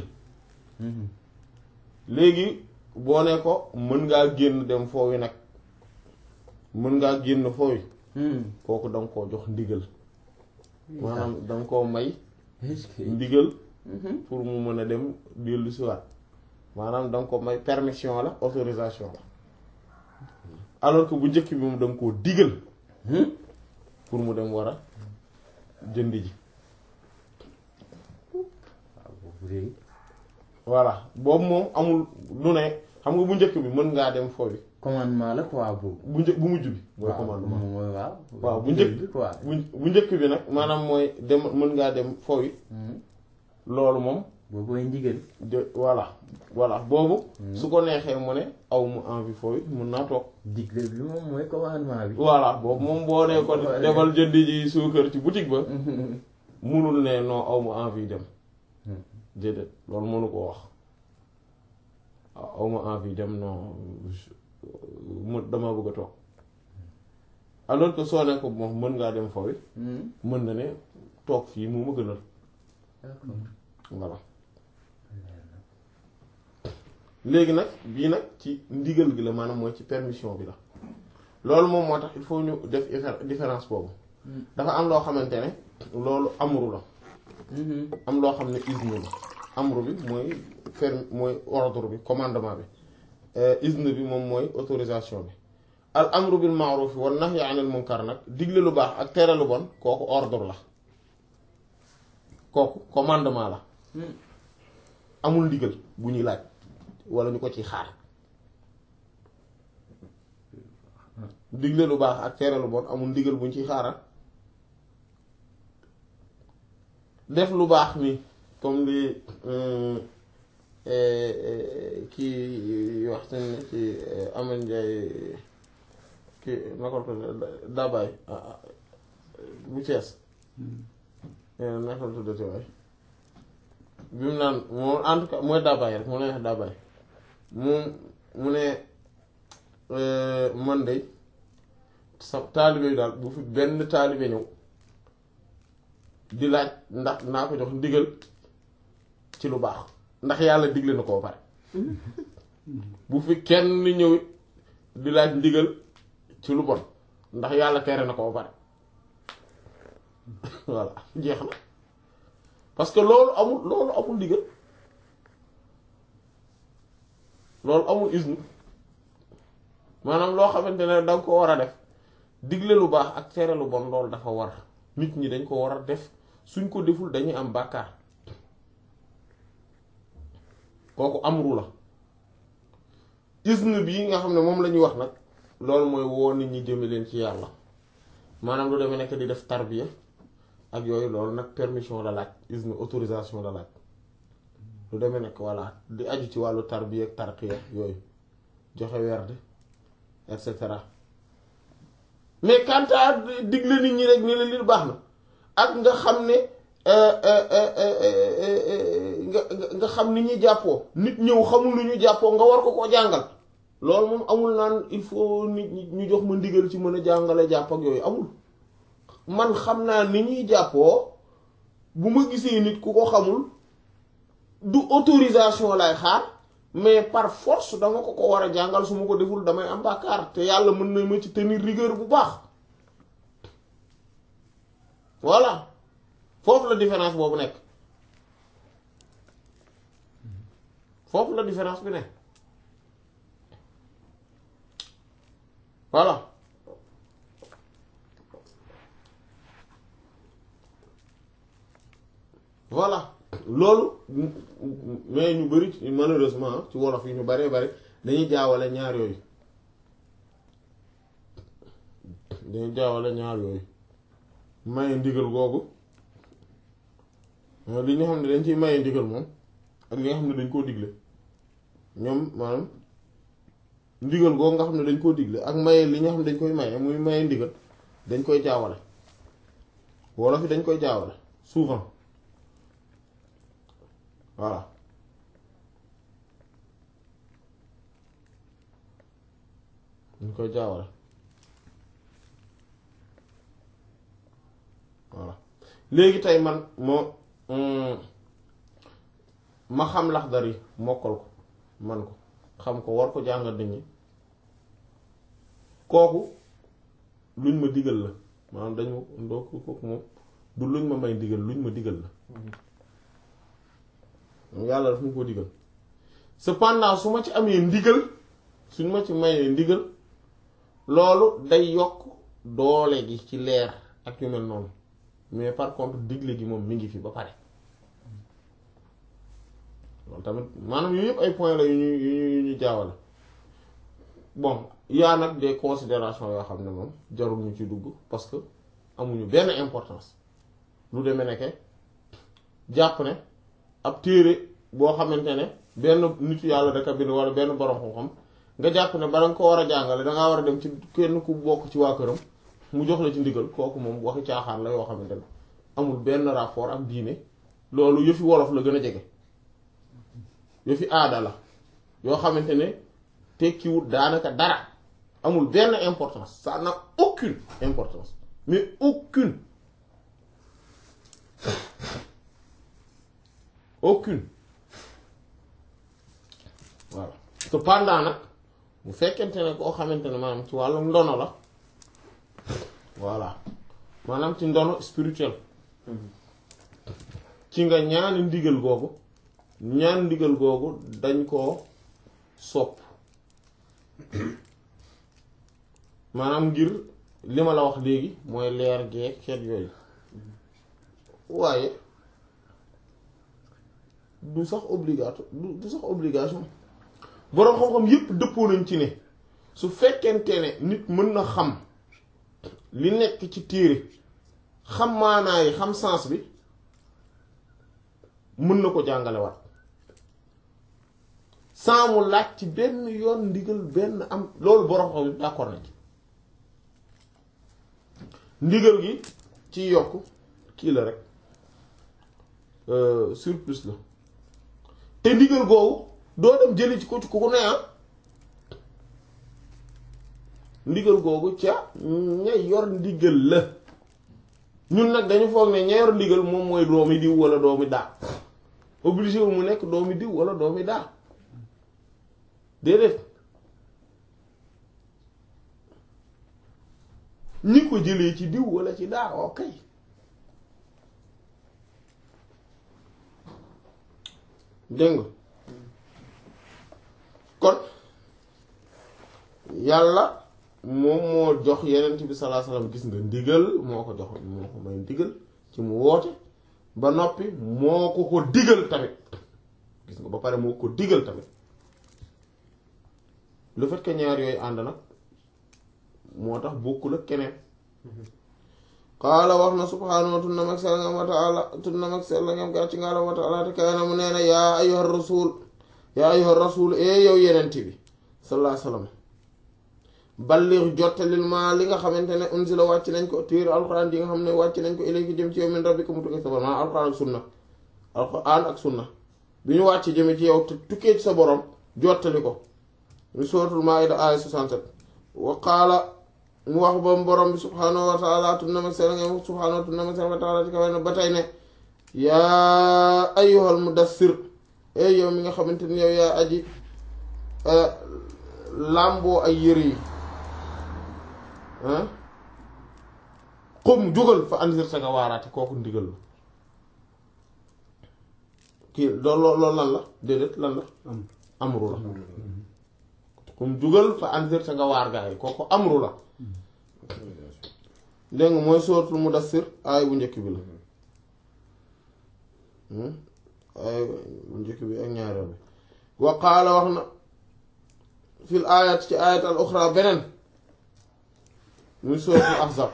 léegi boo ne ko mën ngaa génn dem foowi nag mën ngaa génn foowi kooku danga koo jox ndigal maanaam danga koo may est-ce que ndigal pour mu mën a dem dellu si waat maanaam danga ko may permission la autorisation la alors que bu njëkk bi moom danga koo digal pour mu dem war a jënd ji waaw boobu léegi voilà boobu moom amul du ne xam nga bu njëkk bi mën ngaa dem foofu commandement la quoi boobu bu një bu mujj bi mooy waaw commandement moom mooy waaw waaw bu njëkk bi quoi bu bu njëkk bi nag maanaam mooy dem mën ngaa dem foofu loolu moom boobu mooy ndigal de voilà voilà boobu su ko neexee mu ne aw mu envie foofu mën naa toog digle bi moom mooy commandement bi voilà boobu moom boo nee ko demal jëndi ji suukar ci boutique ba munul ne non aw ma envie dem déedéet loolu mënu ko wax waaw aw ma envie dem non mu dama bëgg a toog alors que soo ne ko moom mën ngaa dem foofu mën na ne toog fii mu ma gënal d'accord voilà léegi nag bii nag ci ndigal gi la maanaam mooy ci permission bi la loolu moom moo tax il faut ñu def diffé- différence boobu dafa am loo xamante ne loolu amru la am loo xam ne izn la amru bi mooy ferme mooy ordre bi commandement bi izn bi moom mooy autorisation bi al amru bil ma'ruf wan nahyi anil munkar nag digle lu baax ak tere lu bon kooku ordre la kooku commandement la amul ndigal bu ñuy laaj wala ñu ko ci xaar digle lu baax ak tere lu bon amul ndigal bu ñu ciy xaaral def lu baax ni comme li kii wax seen ci Amadou Ndiaye kii naka la ko Dabaye bu Cees naka la tuddati waay bi mu naan moom en tout cas mooy Dabaye rek mu ne Dabaye mu mu ne man de sa taalibe yi daal bu fi benn taalibe ñëw di laaj ndax naa ko jox ndigal ci lu baax ndax yàlla digle na koo pare bu fi kenn ñëw di laaj ndigal ci lu bon ndax yàlla tere na koo pare voilà jeex na parce que loolu amul loolu amul ndigal loolu amul isnu maanaam loo xamante ne danga ko war a def digle lu baax ak tere lu bon loolu dafa war nit ñi dañ ko war a def suñ ko deful dañuy am bàkkaar kooku amru la isnu bii nga xam ne moom la ñuy wax nag loolu mooy woo nit ñi jëme leen ci yàlla maanaam lu demee nekk di def tarbiya ak yooyu loolu nag permission la laaj isnu autorisation la laaj lu demee nekk voilà di aju ci wàllu tarbiya ak tarqiya yooyu joxe werd et cetera mais quant à digle nit ñi rek ne leen li baax na ak nga xam ne nga nga xam ni ñuy jàppoo nit ñëw xamul lu ñu jàppoo nga war ko koo jàngal loolu moom amul naan il faut nit ñi ñu jox ma ndigal ci mën a jàngale jàpp ak yooyu amul man xam naa ni ñuy jàppoo bu ma gisee nit ku ko xamul du autorisation lay xaar mais par force dama ko ko war a jàngal su ma ko deful damay am bàkkaar te yàlla mën na ma ci tenir rigueur bu baax voilà foofu la différence boobu nekk foofu la différence bi nekk voilà voilà loolu mais ñu bari malheureusement ci wolof yi ñu baree bari dañuy jaawale ñaar yooyu dañuy jaawale ñaar yooyu maye ndigal googu li nga xam ne dañ ciy maye ndigal moom ak li nga xam ne dañ koo digle ñoom maanaam ndigal googu nga xam ne dañ koo digle ak maye li nga xam ne dañ koy maye muy maye ndigal dañ koy jaawale wolof yi dañ koy jaawale souvent voilà dañ koy jaawale léegi tey man moo ma xam Laxdari mokkal ko man ko xam ko war ko jàngal nit ñi kooku luñ ma digal la maanaam dañu ndoo kooku moom du luñ ma may digal luñ ma digal la yàlla daf ma ko digal cependant su ma ci amee ndigal suñ ma ci mayee ndigal loolu day yokk doole gi ci leer ak yu mel noonu mais par contre digle gi moom mi ngi fi ba pare loolu tamit maanaam yooyu yëpp ay points la yu ñu yu ñu yu ñu jaawale bon yaa nag des considérations yoo xam ne moom jarul ñu ci dugg parce que amuñu benn importance lu demee nekke jàpp ne ab téere boo xamante ne benn nitu yàlla daka bind wala benn borom xam-xam nga jàpp ne bala nga ko war a jàngale dangaa war a dem ci kenn ku bokk ci waa këram mu jox la ci ndigal kooku moom waxi caaxaan la yoo xamante ne amul benn rapport ak diine loolu yëfi wolof la gën a jege yëfi aada la yoo xamante ne tekkiwul daanaka dara amul benn importance ça n'a aucune importance mais aucune aucune voilà cependant nag bu fekkente ne koo xamante ne maanaam ci wàllum ndono la voilà maanaam ci ndono spirituel ci nga ñaani ndigal googu ñaan ndigal googu dañ koo sopp maanaam ngir li ma la wax léegi mooy leer gee xeet yooyu waaye du sax obligato du du sax obligation boroom xam-xam yépp dëppoo nañ ci ne su fekkente ne nit mën na xam li nekk ci téere xam maanaa yi xam sens bi mën na ko jàngale wat sans mu laaj ci benn yoon ndigal benn am loolu boroom xam yépp d'accord nañ ci ndigal gi ci yokk kii la rek surplus la te ndigal googu doo dem jëli ci ko ci ku ko ne ah ndigal googu ca ña yor ndigal la ñun nag dañu foog ne ña yor ndigal moom mooy doomi diw wala doomi daa obligé wu mu nekk doomi diw wala doomi daa déedéet ñi ko jëlee ci diw wala ci daa ok dégg nga kon yàlla moom moo jox yenent bi sallallahu alayhi wasallam gis nga ndigal moo ko jox moo ko may ndigal ci mu woote ba noppi moo ko ko digal tamit gis nga ba pare moo ko digal tamit le fait que ñaar yooyu ànd nag moo tax bokkul ak keneen qaala wax na subhaanahu tunna mag sell ngam wa taala tunna mag sell ngam gàcc nga la wa taala te kaana mu nee na yaa ayyuha rasul yaa ayyuha rasul ee yow yenent bi sallallahu alayhi wasallam ballir jottalil ma li nga xamante ne unzila wàcc nañ ko téere alquran yi nga xam ne wàcc nañ ko ilayki jëm ci yow min rabbika mu tukkee sa borom maa alquran ak sunna alquran ak sunna bi ñu wàcc jëme ci yow te tukkee ci sa borom jottali ko ñu suratul maida aaya 67 wa qaala mu wax ba borom bi subhaanahu wa taala tunna mag sell ngam subhaanahu tunna mag sell wa taala ci kawe ne ba tey ne yaa ayyuhal mudassir ey yow mi nga xamante ni yow yaa aji làmboo ay yëre yi xum jógal fa andir sa nga waaraate kooku ndigal la kii loolu loolu lan la déedéet lan la amru la xum jógal fa andir sa nga waar gaa yi kooku amru la dégg nga mooy sooratul mudassir aay bu njëkk bi la aay bu njëkk bi ak ñaareel bi wa qaala wax na fil aayat ci aayat al uxra beneen muy suratul ahzab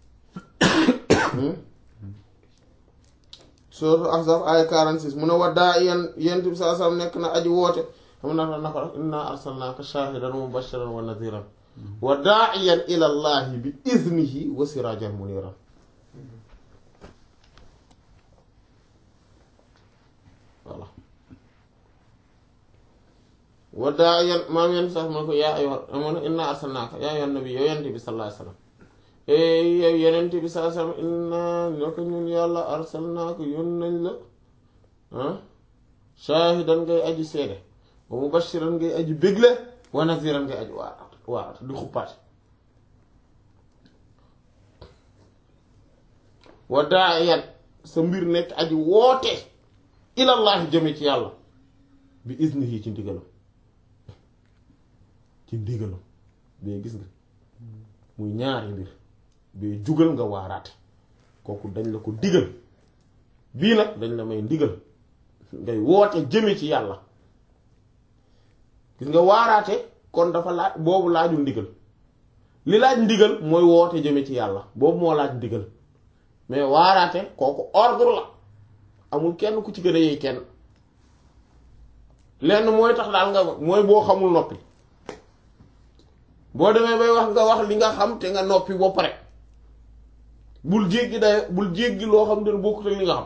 suratul ahzab aaya 46 mu ne wa daa yan yent bi saa sam nekk na aji woote xam na na ko rek inna arsalnaaka shaahidan wa mubashiran wa nadhiran wa daa'iyan ila llahi bi iznihi wa sirajan muniran voilà wa daa'iyan maam yent sax man ko yaa ayyuha amoon inna arsalnaaka yaa ayyuhan nabi yow yent bi sallallahu alayhi wasallam yow yenent bi saa sam inna ñoo ñun yàlla arsalnaaka yoon nañ la ah shaahidan ngay aji seede wa mubashiran ngay aji bégle wa naziran ngay aji waar waar di xuppaate wa daayan sa mbir nekk aji woote ilallahi jëme ci yàlla bi iznihi ci ndigalam ci ndigalam bee gis nga muy ñaari mbir bee jugal nga waaraate kooku dañ la ko digal bii nag dañ la may ndigal ngay woote jëme ci yàlla gis nga waaraate kon dafa laaj boobu laajul ndigal li laaj ndigal mooy woote jëme ci yàlla boobu moo laaj ndigal mais waaraate kooku ordre la amul kenn ku ci gën a yey kenn lenn mooy tax daal nga mooy boo xamul noppi boo demee bay wax nga wax li nga xam te nga noppi ba pare bul jéggi day bul jéggi loo xam ne bokkut ak li nga xam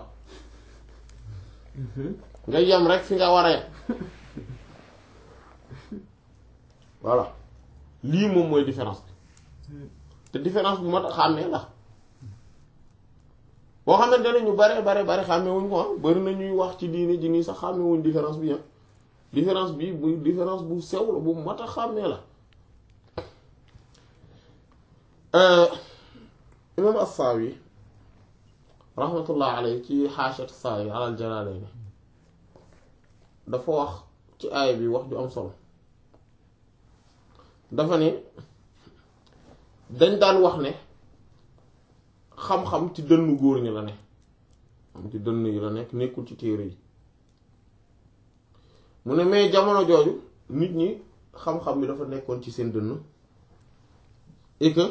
nga yem rek fi nga war a yem voilà lii moom mooy différence bi te différence bu mat a xàmmee la boo xamante ne ñu bare bare bare xàmmee wuñ ko ah bari na ñuy wax ci diine ji nii sax xàmmee wuñ différence bi ah différence bi bu différence bu sew la bu mat a xàmmee la imam as-Sawi rahmatullah alayhi ci xaashat Sawi alal Jalaalayni dafa wax ci aaya bi wax ju am solo dafa ne dañ daan wax ne xam-xam ci dënnu góor ñi la ne am ci dënn yi la nekk nekkul ci téere yi mu ne mais jamono jooju nit ñi xam-xam bi dafa nekkoon ci seen dënn et que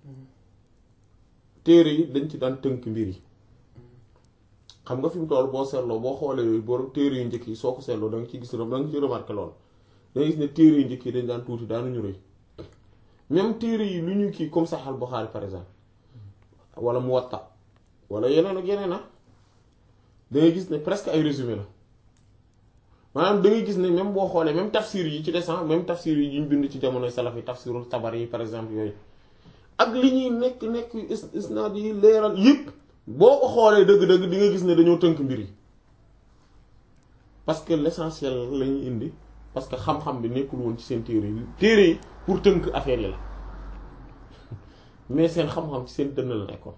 téere yi dañ ci daan tënk mbir yi xam nga fi mu toll boo seetloo boo xoolee boo téere yu njëkk yi soo ko seetloo da nga ci gis da nga ci remarqué lool da nga gis ne téere yu njëkk yi dañ daan tuuti daanuñu rëy même téere yi lu ñu kii comme Sahih al-Bukhari par exemple wala Muwatta wala yeneen ak yeneen ah da ngay gis ne presque ay résumé la maanaam da ngay gis ne même boo xoolee même tafsir yi ci descend même tafsir yi ñu bind ci jamonoy salaf yi tafsirul Tabari yi par exemple yooyu ak li ñuy nekk nekk is isnaad yi leeral yëpp boo ko xoolee dëgg-dëgg di nga gis ne dañoo tënk mbir yi parce que l'essentiel la ñuy indi parce que xam-xam bi nekkul woon ci seen téere yi téere yi pour tënk affaire yi la mais seen xam-xam ci seen dënn la nekkoon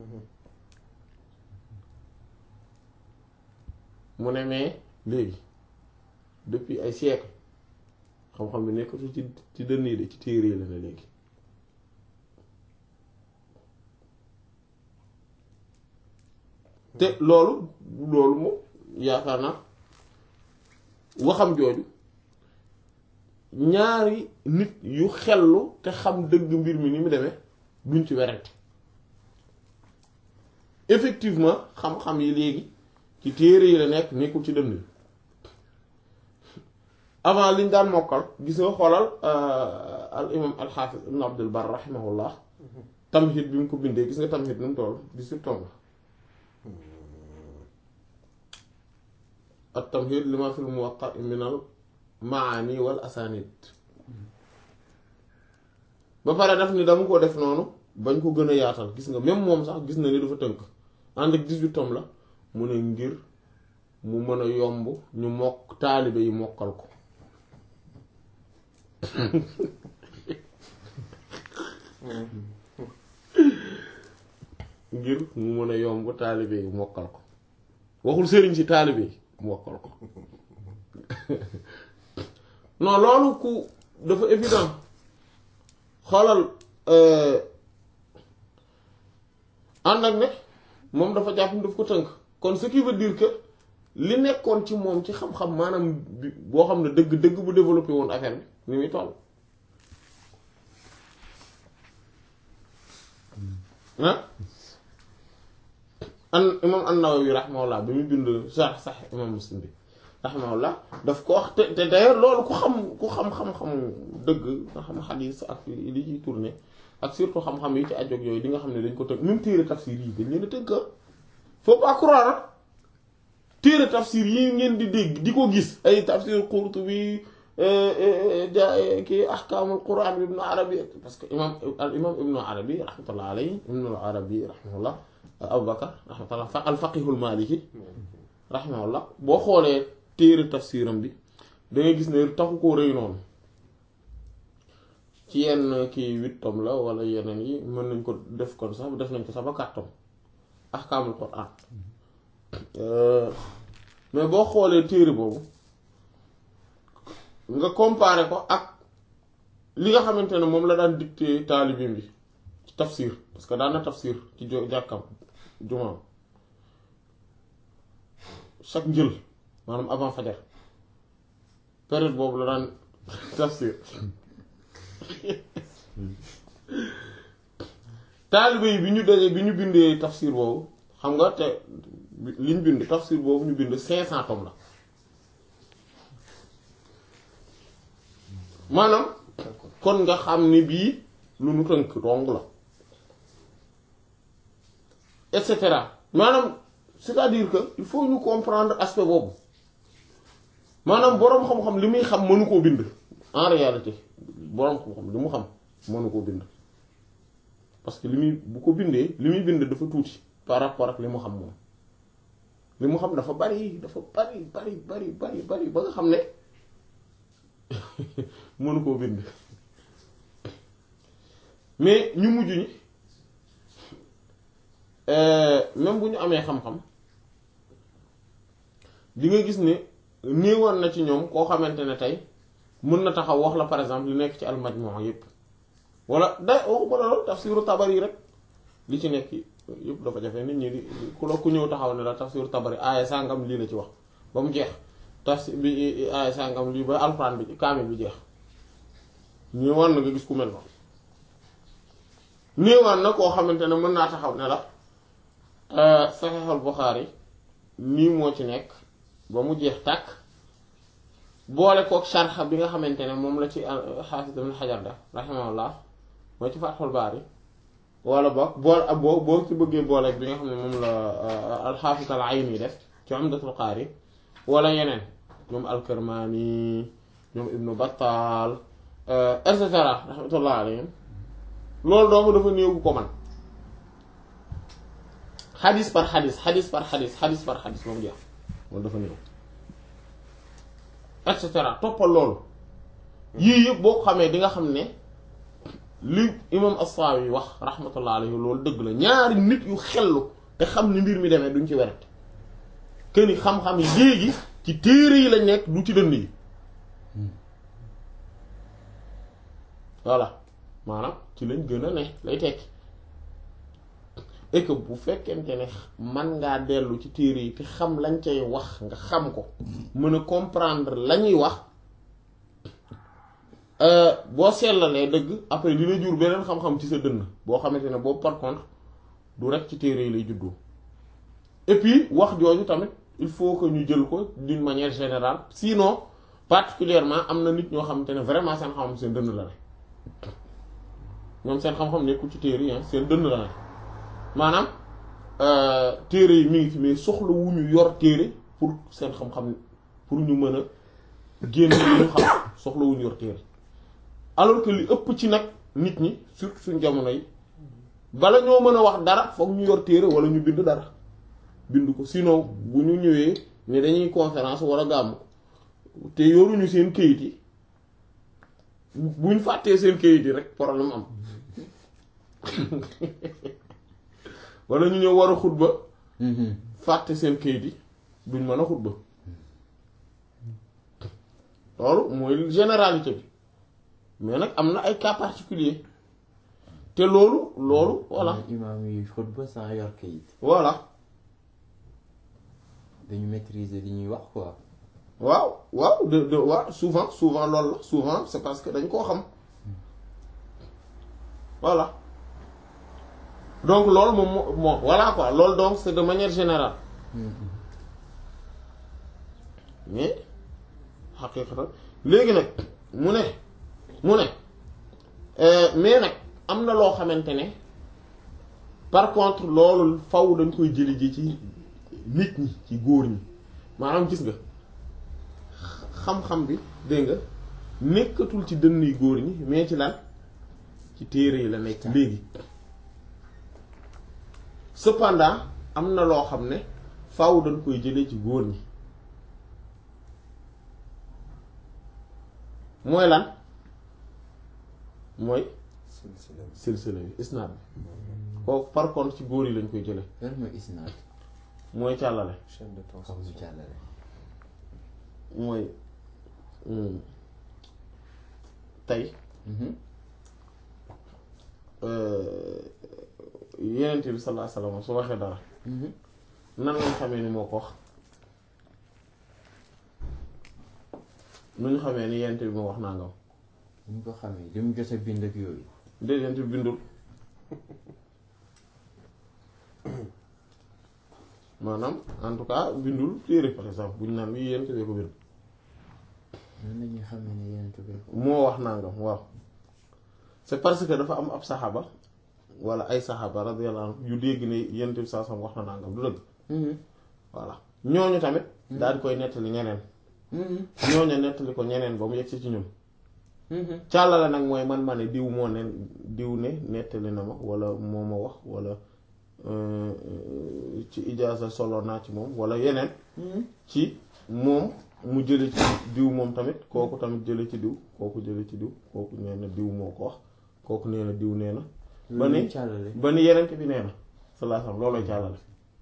mu ne mais léegi depuis ay siècle xam-xam bi nekkatu ci ci dënn yi de ci téere yi la ne léegi te loolu loolu moom yaakaar naa waxam jooju ñaari nit yu xellu te xam dëgg mbir mi ni mu demee duñ ci werante effectivement xam-xam yi léegi ci téere yi la nekk nekkul ci dënn yi avant liñ daan mokkal gis nga xoolal al imam al xaafis ibn abdul bar rahimahullah tamhid bi mu ko bindee gis nga tamhid nu mu toll dix-huit tomes at tamhid lima fil muwatta min al maani wal asanid ba pare def ni dama ko def noonu bañ ko gën a yaatal gis nga même moom sax gis na ni dafa tënk ànd ak dix-huit tomes la mu ne ngir mu mën a yomb ñu mokk taalibe yi mokkal ko ngir mu mën a yomb taalibe yi mokkal ko waxul sëriñ si taalibe yi mokkal ko non loolu ku dafa évident xoolal ànd ak ne moom dafa jàpp ni daf ko tënk kon ce qui veut dire que li nekkoon ci moom ci xam-xam maanaam bi boo xam ne dëgg dëgg bu développé woon affaire bi ni muy toll ah an imam an-Nawawi rahimahullah bi mu bind sax sax imam Muslim bi rahimahullah daf ko wax te te d'ailleurs loolu ku xam ku xam-xam-xam dëgg nga xam xadiis ak li ciy tourné ak surtout xam-xam yi ci ajoog yooyu di nga xam ne dañ ko tënk même téere tafsir yi dañ leen a tënk faut pas croire téere tafsir yi ngeen di dégg di ko gis ay tafsir Qurtubi ja kii ahkaamul quran bi ibnu arabi parce que imam al imam ibnu arabi rahmatullah alayhi ibnu arabi rahmatullah abubakar rahmatullah fa al faqihul maliki rahmatullah boo xoolee téere tafsiram bi da ngay gis ne taxu koo rëy noonu ci yenn kii huit tomes la wala yeneen yi mën nañ ko def kon sax def nañ ko sax ba quatre tomes ahkaamul quran mais boo xoolee téere boobu nga comparer ko ak li nga xamante ne moom la daan dicté taalibim bi ci tafsir parce que daan na tafsir ci jo jàkkam jumaam chaque njël maanaam avant fajar période boobu la daan tafsir taalibe yi bi ñu dajee bi ñu bindee tafsir boobu xam nga te li ñu bind tafsir boobu ñu bind cinq cent tomes la maanaam kon nga xam ni bii lu nu tënk dong la et cetera maanaam c'est-à-dire que il faut ñu comprendre aspect boobu maanaam boroom xam-xam li muy xam mënu koo bind en réalité boroom xam-xam li mu xam mënu koo bind parce que li muy bu ko bindee li muy bind dafa tuuti par rapport ak li mu xam moom li mu xam dafa bari dafa bari bari bari bari bari ba nga xam ne mënu koo bind mais ñu mujj ñi même bu ñu amee xam-xam di nga gis ne néewoon na ci ñoom koo xamante ne tey mën na taxaw wax la par exemple li nekk ci al-Majmu' yépp wala day waxuma la loolu tafsiru Tabari rek li ci nekk yépp dafa jafe nit ñi di ku la ku ñëw taxaw ne la tafsiru Tabari aaya sàngam lii la ci wax ba mu jeex tafsir bi aaya sàngam lii ba alxuraan bi kaamil bi jeex néewaan na nga gis ku mel noonu néewaan na koo xamante ne mën naa taxaw ne la Sahihul Bukhari nii moo ci nekk ba mu jeex tàkk boole kook sharxa bi nga xamante ne moom la ci Hafiz Ibn Hajar def rahimahullah mooy ci Fathul Bari wala boog bool ak boo boo ci bëggee booleeg bi nga xam ne moom la al-Hafiz al-Ayni def ci Umdatul Qari wala yeneen ñoom al-Kirmani ñoom Ibn Battal et cetera rahmatullah alayhim loolu doomu dafa néew ko man xadis par xadis xadis par xadis xadis par xadis moom jeex loolu dafa néew et cetera toppal loolu yii yëpp boo ko xamee di nga xam ne li imam as-Sawi wax rahmatullah alayhi loolu dëgg la ñaari nit yu xellu te xam ni mbir mi demee duñ ci weret que ni xam-xam yi léegi ci téere yi lañ nekk du ci dënd yi voilà maanaam ci lañ gën a ne lay tekki et que bu fekkente ne man ngaa dellu ci téere yi te xam lañ cay wax nga xam ko mën a comprendre la ñuy wax boo seetlalee dëgg après dina jur beneen xam-xam ci sa dënn boo xamante ne boobu par contre du rek ci téere yi lay juddoo et puis wax jooju tamit il faut que ñu jël ko d'une manière générale sinon particulièrement am na nit ñoo xamante ne vraiment seen xam-xam seen dënn la ne ñoom seen xam-xam nekkul ci téere yi seen dënn la ne maanaam téere yi mi ngi fi mais soxla wu ñu yor téere pour seen xam-xam pour ñu mën a génn li ñu xam soxla wu ñu yor téere alors que li ëpp ci nag nit ñi surtout suñ jamono yi bala ñoo mën a wax dara foog ñu yor téere wala ñu bind dara bind ko sinon bu ñu ñëwee ne dañuy conférence wala gàmm te yoruñu seen kayit yi buñ fàttee seen kayit yi rek problème am wala ñu ñëw war a xutba fàtte seen kayit yi duñ mën a xutba loolu mooy généralité bi mais nag am na ay cas particulier te loolu loolu voilà imaam yi xutba sans yor kayit voilà dañu maîtriser li ñuy wax quoi waaw waaw de de waaw souvent souvent loolu la souvent c'est parce que dañ koo xam voilà donc loolu moom moo bon voilà quoi loolu donc c'est de manière générale mais xaqiiqatan léegi nag mu ne mu ne mais nag am na loo xamante ne par contre loolu faw dañ koy jëli ji ci nit ñi ci góor ñi maanaam gis nga xam-xam bi dégg nga nekkatul ci dënn yu góor ñi mais ci lan ci téere yi la nekk léegi cependant am na loo xam ne faaw dañ koy jëlee ci góor ñi mooy lan mooy silsila bi silsila bi isnaad bi kooku par contre ci góor yi lañ koy jëlee lan mooy isnaad mooy càllale chaîne de comme transmission jàllale mooy tey yenent bi sallallahu alayhi wasallam su waxee dara nan lañ xamee ni moo ko wax nu ñu xamee ni yenent bi moo wax nangam ñu ko xamee li mu jot a bind ak yooyu déedéet yenent bi bindul maanaam en tout cas bindul téere par exemple bu ñu naan bii yenent bi ko bind nan la ñuy xamee ne yeneen tubé ko moo wax nangam waaw c'est parce que dafa am ab saxaaba wala ay saxaaba radiyallahu anhu yu dégg ne yenent bi saa sam wax na nangam du dëgg voilà ñooñu tamit daal di koy nettali ñeneen ñooñu nettali ko ñeneen ba mu yegg si ci ñun càllale nag mooy man ma ne diw moo ne diw ne nettali na ma wala moo ma wax wala euh, euh, ci ijaaza solo naa ci moom wala yeneen ci moom mu jële ci diw moom tamit kooku tamit jële ci diw kooku jële ci diw kooku nee na diw moo ko wax kooku nee na diw nee na ba ni càllale ba ni yeneen bi nee na sallallahu alayhi wasallam loolooy càllale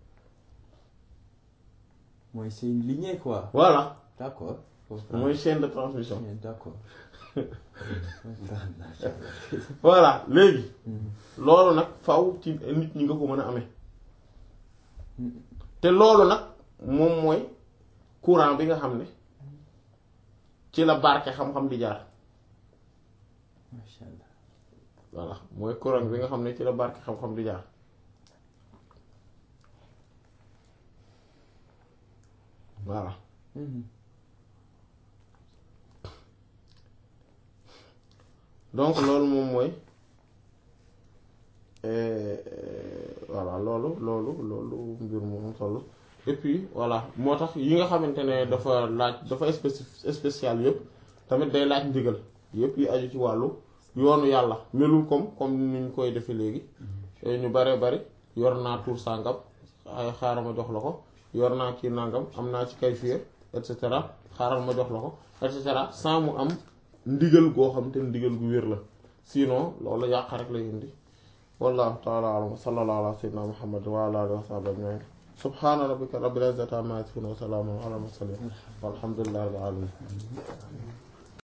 mooy c'est une lignée quoi voilà d'accord mooy chaîne de transmission d'accord voilà léegi loolu nag faw ci nit ñi nga ko mën a amee te loolu nag moom mooy courant bi nga xam ne ci la barke xam-xam di jaar masha Allah voilà mooy courant bi nga xam ne ci la barke xam-xam di jaar voilà donc loolu moom mooy euh, voilà loolu loolu loolu mbir moom solo et puis voilà moo tax yi nga xamante ne dafa laaj dafa spécif spécial yëpp tamit day laaj ndigal yëpp yi aju ci wàllu yoonu yàlla melul comme comme ni ñu koy defee léegi ñu bare bari yor naa tur sàngam ay xaaral ma jox la ko yor naa kii nangam am naa ci kayfiya et cetera xaaral ma jox la ko et cetera sans mu am ndigal goo xam te ndigal gu wér la sinon loolu yàq rek lay indi wallahu taala alam wa sallallahu ala sayyidina muhammad wa ala alihi wa sahbihi ajma'in subhana rabbika rabbil izzati amma yasifun wa salamun ala al mursalin walhamdulillahi rabbil alamin